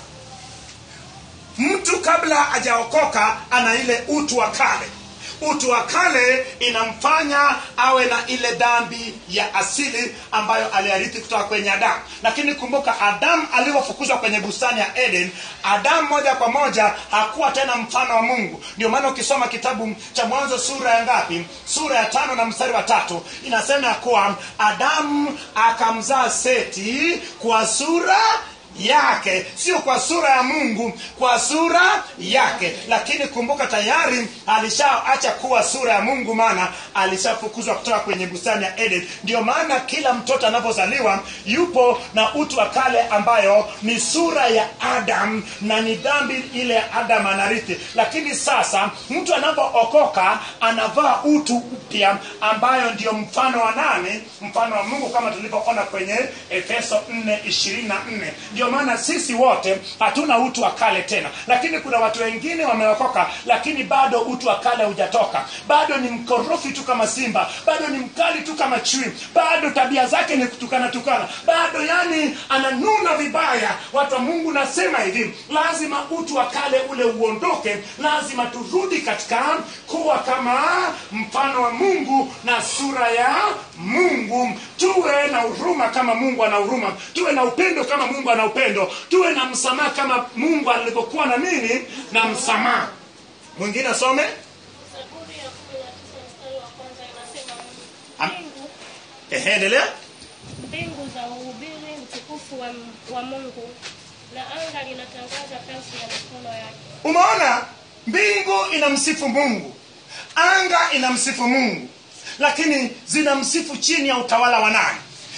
mtu kabla hajaokoka ana ile utu wa kale utu wa kale inamfanya awe na ile dhambi ya asili ambayo aliarithi kutoka kwenye adamu lakini kumbuka adamu alivyofukuzwa kwenye bustani ya eden adamu moja kwa moja hakuwa tena mfano wa mungu ndio maana ukisoma kitabu cha mwanzo sura ya ngapi sura ya tano na mstari wa tatu inasema ya kuwa adamu akamzaa seti kwa sura yake sio kwa sura ya mungu kwa sura yake lakini kumbuka tayari alishaacha kuwa sura ya mungu maana alishafukuzwa kutoka kwenye bustani ya eden ndio maana kila mtoto anapozaliwa yupo na utu wa kale ambayo ni sura ya adam na ni dhambi ile ya adam anarithi lakini sasa mtu anapookoka anavaa utu upya ambayo ndio mfano wa nane mfano wa mungu kama tulivyoona kwenye efeso 4 24 ndio maana sisi wote hatuna utu wa kale tena lakini kuna watu wengine wameokoka lakini bado utu wa kale hujatoka bado ni mkorofi tu kama simba bado ni mkali tu kama chui bado tabia zake ni kutukana tukana bado yani ananuna vibaya watu wa mungu nasema hivi lazima utu wa kale ule uondoke lazima turudi katika kuwa kama mfano wa mungu na sura ya mungu tuwe na huruma kama mungu ana huruma tuwe na upendo kama mungu ana upendo tuwe na msamaha kama mungu alivyokuwa na nini na msamaha mwingine asome Zaburi ya kumi na tisa mstari wa kwanza inasema Am- mbingu, Ehe, endelea mbingu za uhubiri utukufu wa, wa Mungu na anga linatangaza kazi ya mikono yake. umeona mbingu inamsifu mungu anga inamsifu mungu lakini zinamsifu chini ya utawala wa nani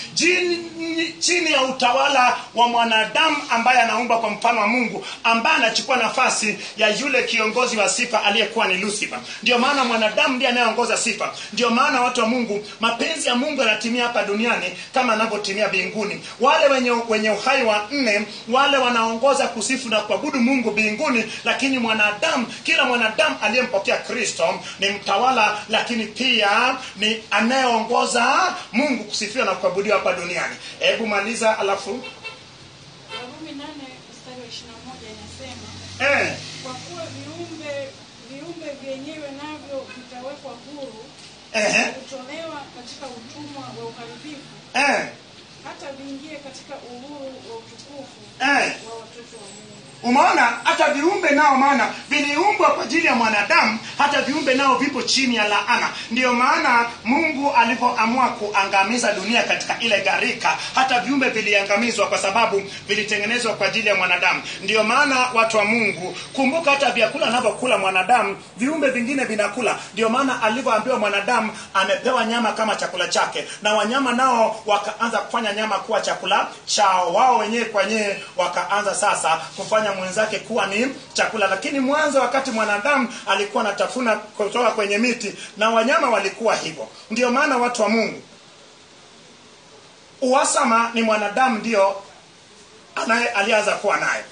Jini, chini ya utawala wa mwanadamu ambaye anaumba kwa mfano wa mungu ambaye anachukua nafasi ya yule kiongozi wa sifa aliyekuwa ni lucifer ndio maana mwanadamu ndiye anayeongoza sifa ndio maana watu wa mungu mapenzi ya mungu yanatimia hapa duniani kama anavyotimia mbinguni wale wenye, wenye uhai wa nne wale wanaongoza kusifu na kuabudu mungu mbinguni lakini mwanadamu kila mwanadamu aliyempokea kristo ni mtawala lakini pia ni anayeongoza mungu kusifiwa na kuabudiwa hapa duniani hebu maliza alafu Warumi nane mstari wa ishirini na moja inasema eh, kwa kuwa viumbe viumbe vyenyewe navyo vitawekwa huru eh, kutolewa katika utumwa wa uharibifu eh, hata viingie katika uhuru wa utukufu eh. wa watoto wa Mungu. umeona hata viumbe nao maana viliumbwa kwa ajili ya mwanadamu hata viumbe nao vipo chini ya laana ndiyo maana mungu alivyoamua kuangamiza dunia katika ile gharika hata viumbe viliangamizwa kwa sababu vilitengenezwa kwa ajili ya mwanadamu ndiyo maana watu wa mungu kumbuka hata vyakula anavyokula mwanadamu viumbe vingine vinakula ndio maana alivyoambiwa mwanadamu amepewa nyama kama chakula chake na wanyama nao wakaanza kufanya nyama kuwa chakula chao wao wenyewe kwa wenyewe wakaanza sasa kufanya mwenzake kuwa ni chakula lakini mwanzo wakati mwanadamu alikuwa anatafuna kutoka kwenye miti na wanyama walikuwa hivyo ndio maana watu wa mungu uhasama ni mwanadamu ndio anaye alianza kuwa naye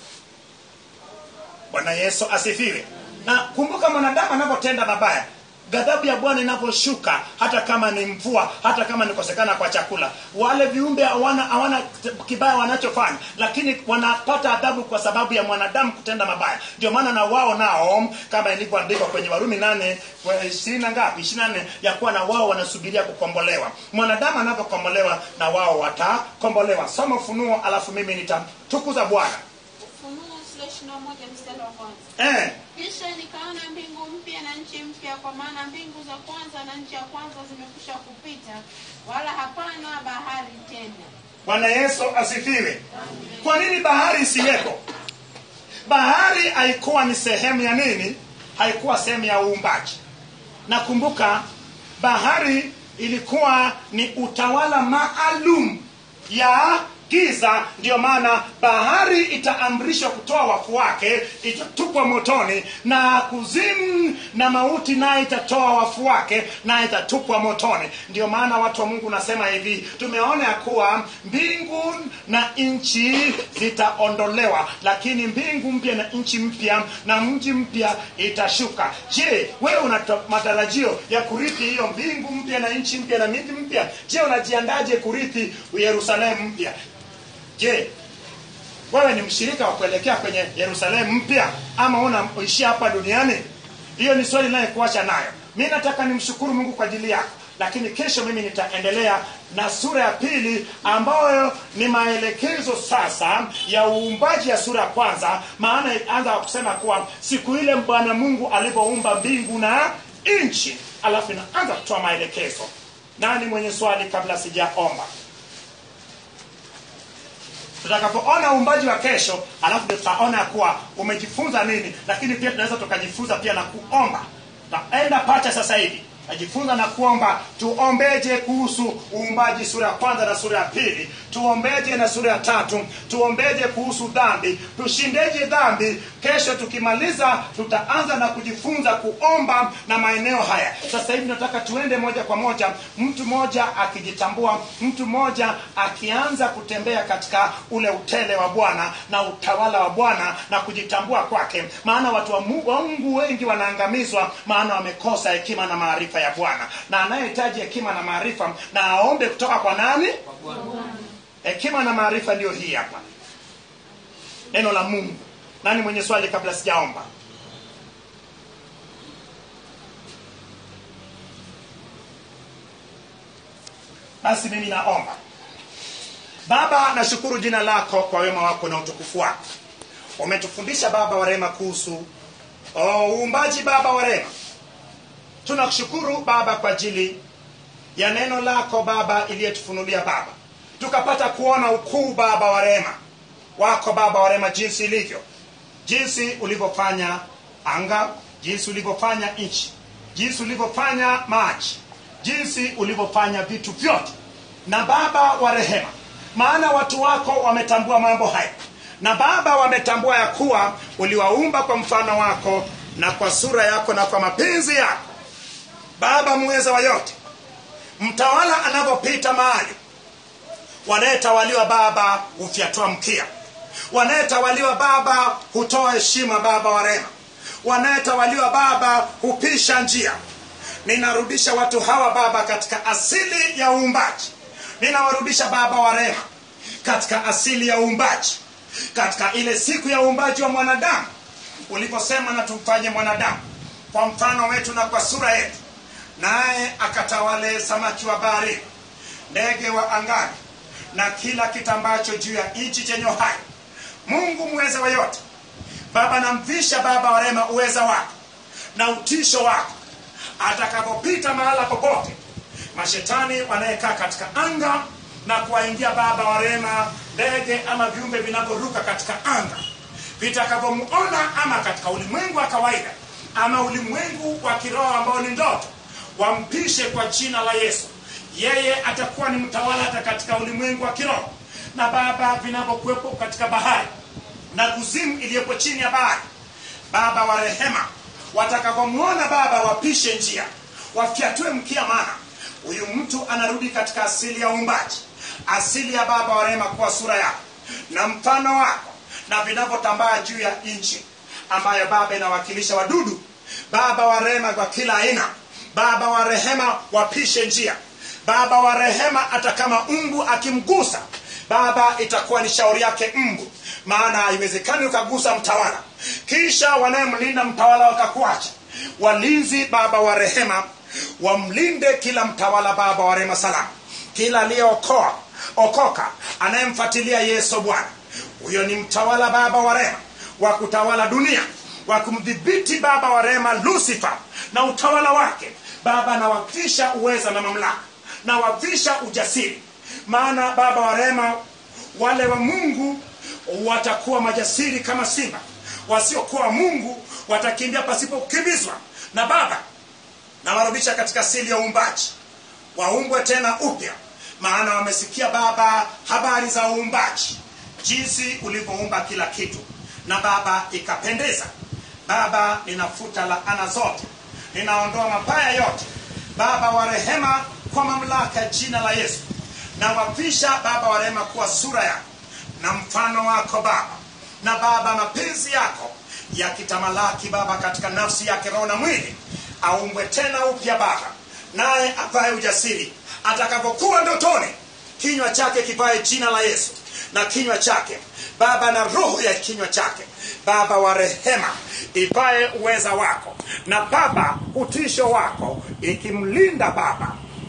bwana yesu asifiwe na kumbuka mwanadamu anavyotenda mabaya ghadhabu ya bwana inavyoshuka hata kama ni mvua hata kama ni kosekana kwa chakula wale viumbe hawana hawana kibaya wanachofanya lakini wanapata adhabu kwa sababu ya mwanadamu kutenda mabaya ndio maana na wao nao kama ilivyoandikwa kwenye warumi nane kwa ishirini na ngapi ishirini na nne ya kuwa na wao wanasubiria kukombolewa mwanadamu anavyokombolewa na wao watakombolewa soma ufunuo alafu mimi nitamtukuza bwana Ufunuo sura ishirini na moja mstari wa kwanza. eh. Kisha nikaona mbingu mpya na nchi mpya, kwa maana mbingu za kwanza na nchi ya kwanza zimekwisha kupita, wala hapana bahari tena. bwana yesu asifiwe kwa nini bahari isiwepo bahari haikuwa ni sehemu ya nini haikuwa sehemu ya uumbaji nakumbuka bahari ilikuwa ni utawala maalum ya giza ndiyo maana bahari itaamrishwa kutoa wafu wake itatupwa motoni na kuzimu na mauti naye itatoa wafu wake naye itatupwa motoni ndiyo maana watu wa mungu nasema hivi tumeona ya kuwa mbingu na nchi zitaondolewa lakini mbingu mpya na nchi mpya na mji mpya itashuka je wewe una to- matarajio ya kurithi hiyo mbingu mpya na nchi mpya na miji mpya je unajiandaje kurithi yerusalemu mpya je wewe ni mshirika wa kuelekea kwenye yerusalemu mpya ama unaishia hapa duniani hiyo ni swali inayekuacha nayo mi nataka nimshukuru mungu kwa ajili yako lakini kesho mimi nitaendelea na sura ya pili ambayo ni maelekezo sasa ya uumbaji ya sura ya kwanza maana anza kusema kuwa siku ile bwana mungu alivyoumba mbingu na nchi alafu inaanza kutoa maelekezo nani mwenye swali kabla sijaomba tutakapoona uumbaji wa kesho alafu ndio tutaona ya kuwa umejifunza nini lakini pia tunaweza tukajifunza pia na kuomba taenda pacha sasa hivi najifunza na kuomba tuombeje kuhusu uumbaji sura ya kwanza na sura ya pili tuombeje na sura ya tatu tuombeje kuhusu dhambi tushindeje dhambi kesho tukimaliza tutaanza na kujifunza kuomba na maeneo haya sasa hivi nataka tuende moja kwa moja mtu mmoja akijitambua mtu mmoja akianza kutembea katika ule utele wa bwana na utawala wa bwana na kujitambua kwake maana watu wa Mungu, wa Mungu wengi wanaangamizwa maana wamekosa hekima na maarifa ya bwana na anayehitaji hekima na maarifa na aombe kutoka kwa nani hekima na maarifa ndiyo hii hapa neno la mungu nani mwenye swali kabla sijaomba basi mimi naomba baba nashukuru jina lako kwa wema wako na utukufu wako umetufundisha baba wa rehema kuhusu oh, uumbaji baba wa rehema tunakushukuru baba kwa ajili ya neno lako baba iliyetufunulia baba tukapata kuona ukuu baba wa rehema wako baba wa rehema jinsi ilivyo jinsi ulivyofanya anga jinsi ulivyofanya nchi jinsi ulivyofanya maji jinsi ulivyofanya vitu vyote na baba wa rehema maana watu wako wametambua mambo haya na baba wametambua ya kuwa uliwaumba kwa mfano wako na kwa sura yako na kwa mapenzi yako baba muweza wa yote mtawala anavyopita mahali wanayetawaliwa baba hufyatua mkia wanayetawaliwa baba hutoa heshima baba wa rehema wanayetawaliwa baba hupisha njia ninarudisha watu hawa baba katika asili ya uumbaji ninawarudisha baba wa rehema katika asili ya uumbaji katika ile siku ya uumbaji wa mwanadamu uliposema na tumfanye mwanadamu kwa mfano wetu na kwa sura yetu naye akatawale samaki wa bahari ndege wa angani na kila kitambacho juu ya nchi chenye hai mungu mweza wa yote baba namvisha baba wa rehema uweza wako na utisho wako atakapopita mahala popote mashetani wanayekaa katika anga na kuwaingia baba wa rehema ndege ama viumbe vinavyoruka katika anga vitakavyomuona ama katika ulimwengu wa kawaida ama ulimwengu wa kiroho ambao ni ndoto wampishe kwa jina la yesu yeye atakuwa ni mtawala hata katika ulimwengu wa kiroho na baba vinavyokuwepo katika bahari na kuzimu iliyopo chini ya bahari baba wa rehema watakavyomwona baba wapishe njia wafyatue mkia mana huyu mtu anarudi katika asili ya uumbaji asili ya baba wa rehema kuwa sura yako na mfano wako na vinavyotambaa juu ya nchi ambayo baba inawakilisha wadudu baba wa rehema kwa kila aina baba wa rehema wapishe njia baba wa rehema hata kama mbu akimgusa baba itakuwa ni shauri yake mbu maana haiwezekani ukagusa mtawala kisha wanayemlinda mtawala wakakuacha walinzi baba wa rehema wamlinde kila mtawala baba wa rehema salama kila aliyeokoa okoka anayemfuatilia yesu bwana huyo ni mtawala baba wa rehema wa kutawala dunia wa kumdhibiti baba wa rehema lusifa na utawala wake baba anawavisha uweza na mamlaka na wavisha ujasiri maana baba wa rehema wale wa mungu watakuwa majasiri kama simba wasiokuwa wa mungu watakimbia pasipo kukimbizwa na baba nawarudisha katika asili ya uumbaji waumbwe tena upya maana wamesikia baba habari za uumbaji jinsi ulivyoumba kila kitu na baba ikapendeza baba ninafuta laana zote ninaondoa mabaya yote baba wa rehema kwa mamlaka ya jina la yesu na wavisha baba wa rehema kuwa sura yako na mfano wako baba na baba mapenzi yako yakitamalaki baba katika nafsi yake roho na mwili aumbwe tena upya baba naye avae ujasiri atakapokuwa ndotoni kinywa chake kivae jina la yesu na kinywa chake baba na roho ya kinywa chake baba wa rehema ivae uweza wako na baba utisho wako ikimlinda baba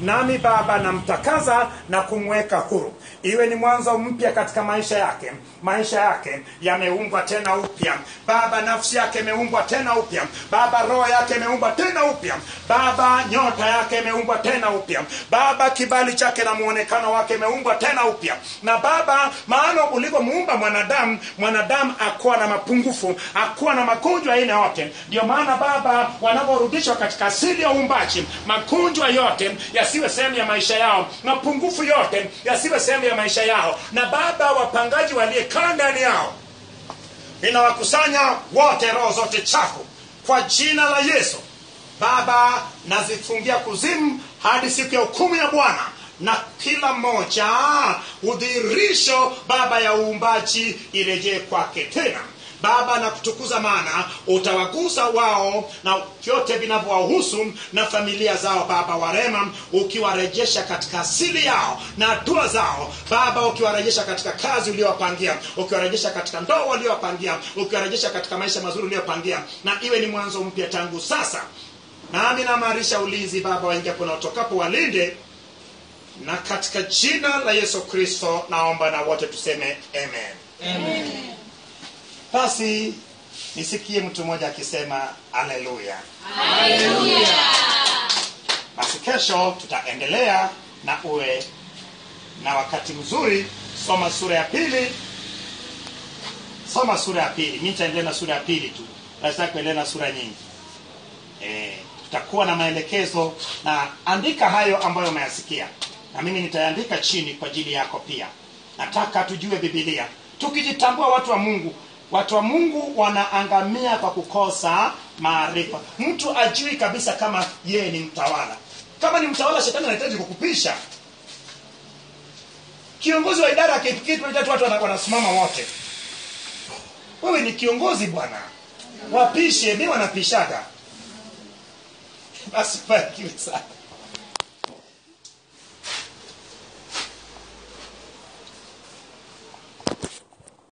nami baba namtakaza na kumweka huru iwe ni mwanzo mpya katika maisha yake maisha yake yameumbwa tena upya baba nafsi yake imeumbwa tena upya baba roho yake imeumbwa tena upya baba nyota yake imeumbwa tena upya baba kibali chake na muonekano wake imeumbwa tena upya na baba maana ulivyomuumba mwanadamu mwanadamu akuwa na mapungufu akuwa na magonjwa aina yote ndio maana baba wanaporudishwa katika asili ya uumbaji magonjwa yote yasiwe sehemu ya maisha yao mapungufu yote yasiwe sehemu ya maisha yao na baba wapangaji waliekaa ndani yao ninawakusanya wote roho zote chafu kwa jina la yesu baba nazifungia kuzimu hadi siku ya hukumu ya bwana na kila mmoja udhirisho baba ya uumbaji irejee kwake tena baba na kutukuza maana utawagusa wao na vyote vinavyowahusu na familia zao baba warema ukiwarejesha katika asili yao na hatua zao baba ukiwarejesha katika kazi uliowapangia ukiwarejesha katika ndoa uliowapangia ukiwarejesha katika maisha mazuri uliopangia na iwe ni mwanzo mpya tangu sasa nami namarisha ulinzi baba waingiapo na utokapo walinde na katika jina la yesu kristo naomba na wote tuseme amen, basi nisikie mtu mmoja akisema aleluya basi kesho tutaendelea na uwe na wakati mzuri soma sura ya pili soma sura ya pili mi nitaendelea na sura ya pili tu nataka kuendelea na sura nyingi e, tutakuwa na maelekezo na andika hayo ambayo umeyasikia na mimi nitaandika chini kwa ajili yako pia nataka tujue bibilia tukijitambua watu wa mungu watu wa mungu wanaangamia kwa kukosa maarifa mtu ajui kabisa kama yeye ni mtawala kama ni mtawala shetani anahitaji kukupisha kiongozi wa idara akifikiri watu wana- wanasimama wote wewe ni kiongozi bwana wapishe mi wanapishaga basi barikiwe sana